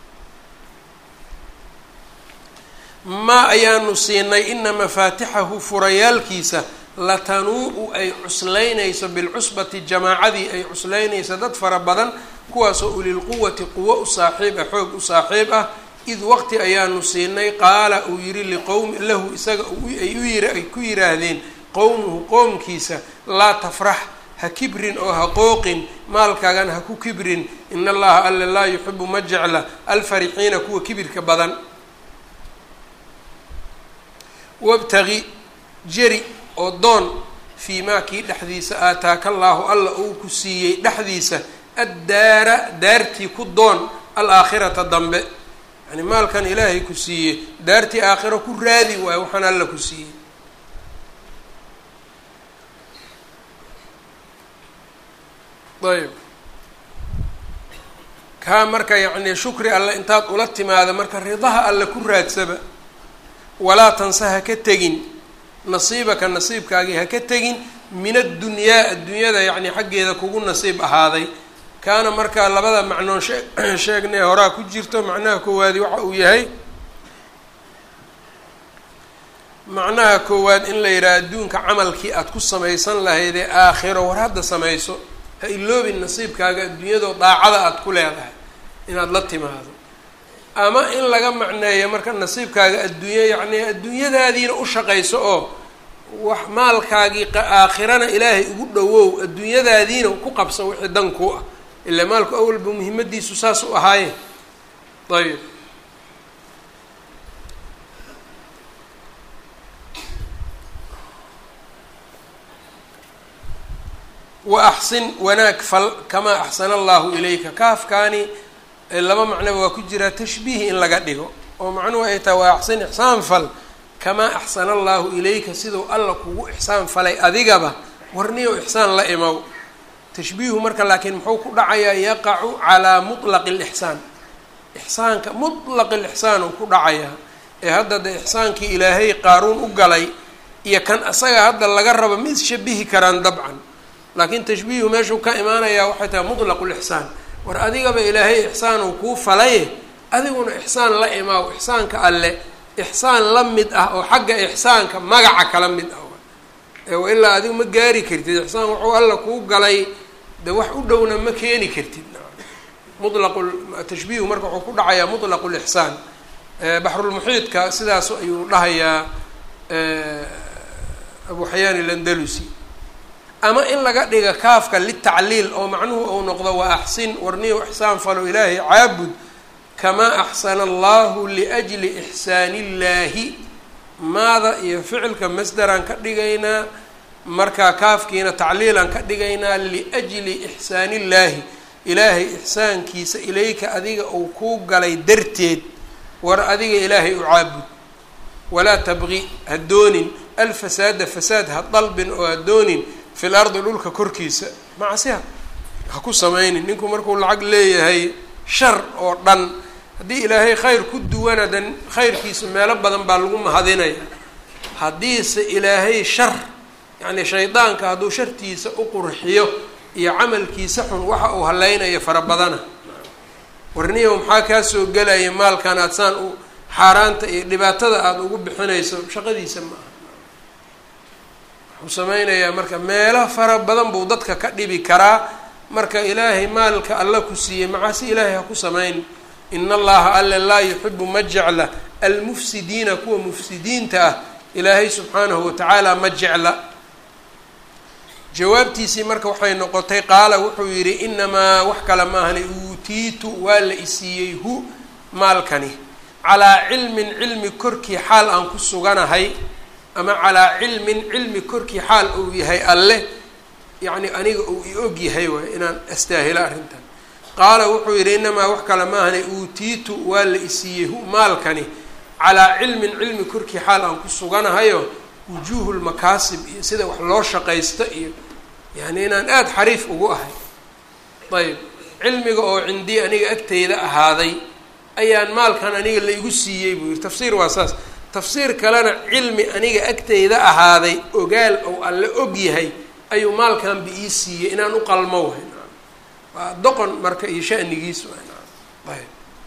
maa ayaanu siinay ina mafaatixahu furayaalkiisa latanuu-u ay cuslaynayso bilcusbati jamaacadii ay cuslaynayso dad fara badan kuwaasoo ulilquwati quwo u saaxiib ah xoog u saaxiib ah id waqti ayaanu siinay qaala uu yihi liqowmi lahu isaga ay u yiri ay ku yiraahdeen qowmuhu qoomkiisa laa tafrax ha kibrin oo ha qooqin maalkaagana ha ku kibrin in allaha alla laa yuxibu ma jecla alfarixiina kuwa kibirka badan wabtagi jeri oo doon fii maa kii dhexdiisa aataaka allaahu alla uu ku siiyey dhexdiisa addaara daartii ku doon alaakhirata dambe yani maalkan ilaahay ku siiyey daartii aakhiro ku raadi waayo waxaan alla ku siiyey ayb kaa marka yacni shukri alle intaad ula timaada marka ridaha alle ku raadsaba walaa tansa ha ka tegin nasiibaka nasiibkaagii ha ka tegin min addunyaa adduunyada yacni xaggeeda kugu nasiib ahaaday kaana markaa labada macnoon shee sheegnay horaa ku jirto macnaha koowaadi waxa uu yahay macnaha koowaad in la yidhaha adduunka camalkii aada ku samaysan lahayd ee aakhiro war hadda samayso ha iloobin nasiibkaaga adduunyadoo daacada aada ku leedahay inaad la timaado ama in laga macneeyo marka nasiibkaaga adduunyo yacni adduunyadaadiina u shaqayso oo wax maalkaagii aakhirana ilaahay ugu dhowow adduunyadaadiina ku qabsa wixii dan ku ah ilaa maalku awalba muhiimadiisu saas u ahaayeen ayb wa axsin wanaag fal kamaa axsana allahu ilayka kaafkaani laba macnoba waa ku jiraa tashbiih in laga dhigo oo macnuhu ay tahay waa axsin ixsaan fal kamaa axsana allahu ilayka siduu alla kugu ixsaan falay adigaba warniyo ixsaan la imow tashbiihu marka laakiin muxuu ku dhacayaa yaqacu calaa mutlaqi lixsaan ixsaanka mutlaqi lixsaan uu ku dhacayaa ee hadda de ixsaankii ilaahay qaaruun u galay iyo kan asaga hadda laga rabo ma isshabihi karaan dabcan laakiin tashbiihu meeshuu ka imaanayaa waxay tahay mutlaqu lixsaan war adigaba ilaahay ixsaan uu kuu falaye adiguna ixsaan la imaaw ixsaanka alle ixsaan la mid ah oo xagga ixsaanka magaca kala mid ah ilaa adigu ma gaari kartid ixsaan wuxuu alla kuu galay de wax u dhowna ma keeni kartid mulaqu tashbiihu marka wuxuu ku dhacayaa mutlaqu lixsaan baxrulmuxiidka sidaas ayuu dhahayaa abu xayaan ilandalusi ama in laga dhiga kaafka litacliil oo macnuhu uu noqdo waa axsin warniyo ixsaan falo ilaahay caabud kamaa axsana allahu liajli ixsaani illaahi maada iyo ficilka masderaan ka dhigaynaa markaa kaafkiina tacliilaan ka dhigaynaa liajli ixsaani illaahi ilaahay ixsaankiisa ilayka adiga uu kuu galay darteed war adiga ilaahay u caabud walaa tabqi ha doonin alfasaada fasaad ha dalbin oo ha doonin fil ardi dhulka korkiisa macsiha ha ku samaynin ninku markuu lacag leeyahay shar oo dhan haddii ilaahay khayr ku duwana dan khayrkiisa meelo badan baa lagu mahadinaya haddiise ilaahay shar yacni shaydaanka hadduu shartiisa u qurxiyo iyo camalkiisa xun waxa uu haleynayo fara badana warniyow maxaa kaa soo gelaya maalkan aada saan u xaaraanta iyo dhibaatada aada ugu bixinayso shaqadiisa ma aha wuxuu sameynayaa marka meelo fara badan buu dadka ka dhibi karaa marka ilaahay maalka alla ku siiyey macaasi ilaahay ha ku samayn in allaha alle laa yuxibu ma jecla almufsidiina kuwa mufsidiinta ah ilaahay subxaanahu watacaala ma jecla jawaabtiisii marka waxay noqotay qaala wuxuu yidhi inamaa wax kale maahani uutiitu waa la isiiyey hu maalkani calaa cilmin cilmi korkii xaal aan ku suganahay ama calaa cilmin cilmi korkii xaal uu yahay alle yacni aniga uu i og yahay waay inaan astaahilo arrintan qaala wuxuu yidhi inamaa wax kale maahane uutiitu waa la isiiyey hu maalkani calaa cilmin cilmi korkii xaal aan ku suganahayo wujuuhu lmakaasib iyo sida wax loo shaqaysto iyo yani inaan aada xariif ugu ahay ayb cilmiga oo cindii aniga agteyda ahaaday ayaan maalkan aniga la igu siiyey buu yihi tafsiir waa saas tafsiir kalena cilmi aniga agteyda ahaaday ogaal ou alle og yahay ayuu maalkan bi ii siiyey inaan u qalmo wahay waa doqon marka iyo shanigiis ayb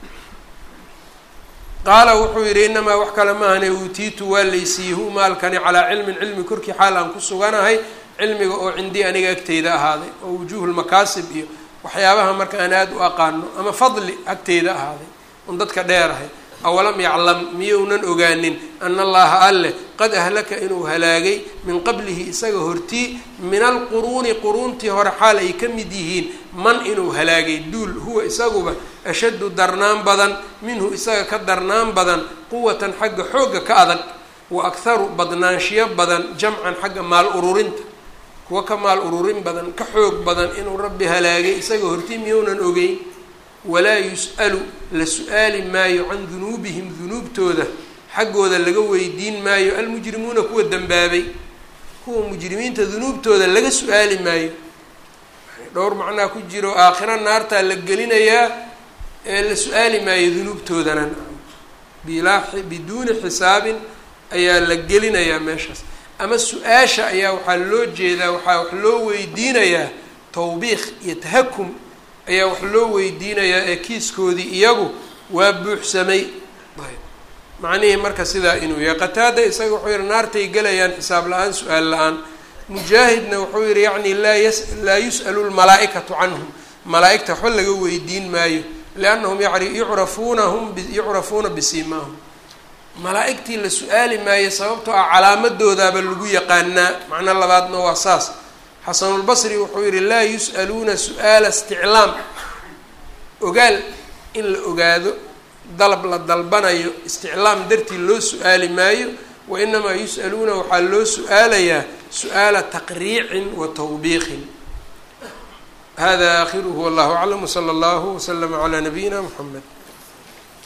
qaala wuxuu yidhi inamaa wax kale maahane uutiitu waa laysiiyey hu maalkani calaa cilmin cilmi korkii xaal aan ku suganahay cilmiga oo cindii aniga agteyda ahaaday oo wujuuhulmakaasib iyo waxyaabaha marka aan aada u aqaano ama fadli agteyda ahaaday un dadka dheerahay awalam yaclam miyounan ogaanin ana allaha alleh qad ahlaka inuu halaagay min qablihi isaga hortii min alquruuni quruuntii hore xaal ay ka mid yihiin man inuu halaagay duul huwa isaguba ashaddu darnaan badan minhu isaga ka darnaan badan quwatan xagga xoogga ka adag wa akharu badnaanshiyo badan jamcan xagga maal ururinta kuwa ka maal ururin badan ka xoog badan inuu rabbi halaagay isaga hortii miyounan ogeyn walaa yus'alu la su-aali maayo can dunuubihim dunuubtooda xaggooda laga weydiin maayo almujrimuuna kuwa dembaabay kuwa mujrimiinta dunuubtooda laga su-aali maayo dhowr macnaa ku jiro aakhiro naartaa la gelinayaa ee la su-aali maayo dunuubtoodana bilaa biduuni xisaabin ayaa la gelinayaa meeshaas ama su-aasha ayaa waxaa loo jeedaa waxaa wax loo weydiinayaa tawbiikh iyo tahakum ayaa wax loo weydiinayaa ee kiiskoodii iyagu waa buuxsamay macnihii marka sidaa inuu yahay qataada isaga wuxuu yihi naartay gelayaan xisaab la-aan su-aal la-aan mujaahidna wuxuu yihi yacni laa yas laa yus'alu lmalaa'ikatu canhum malaa-igta waxba laga weydiin maayo liannahum yucrafuuna hum yucrafuuna bisiimaahum malaa-igtii la su-aali maayo sababtoo ah calaamadoodaaba lagu yaqaanaa macno labaadna waa saas xasanulbasri wuxuu yihi laa yus'aluuna su-aala isticlaam ogaal in la ogaado dalab la dalbanayo isticlaam dartii loo su-aali maayo wa inamaa yus'aluuna waxaa loo su-aalayaa su-aala taqriicin wa tawbiiqin hada aakhiruhu wallahu aclam wsala allahu waslama calaa nabiyina mxamed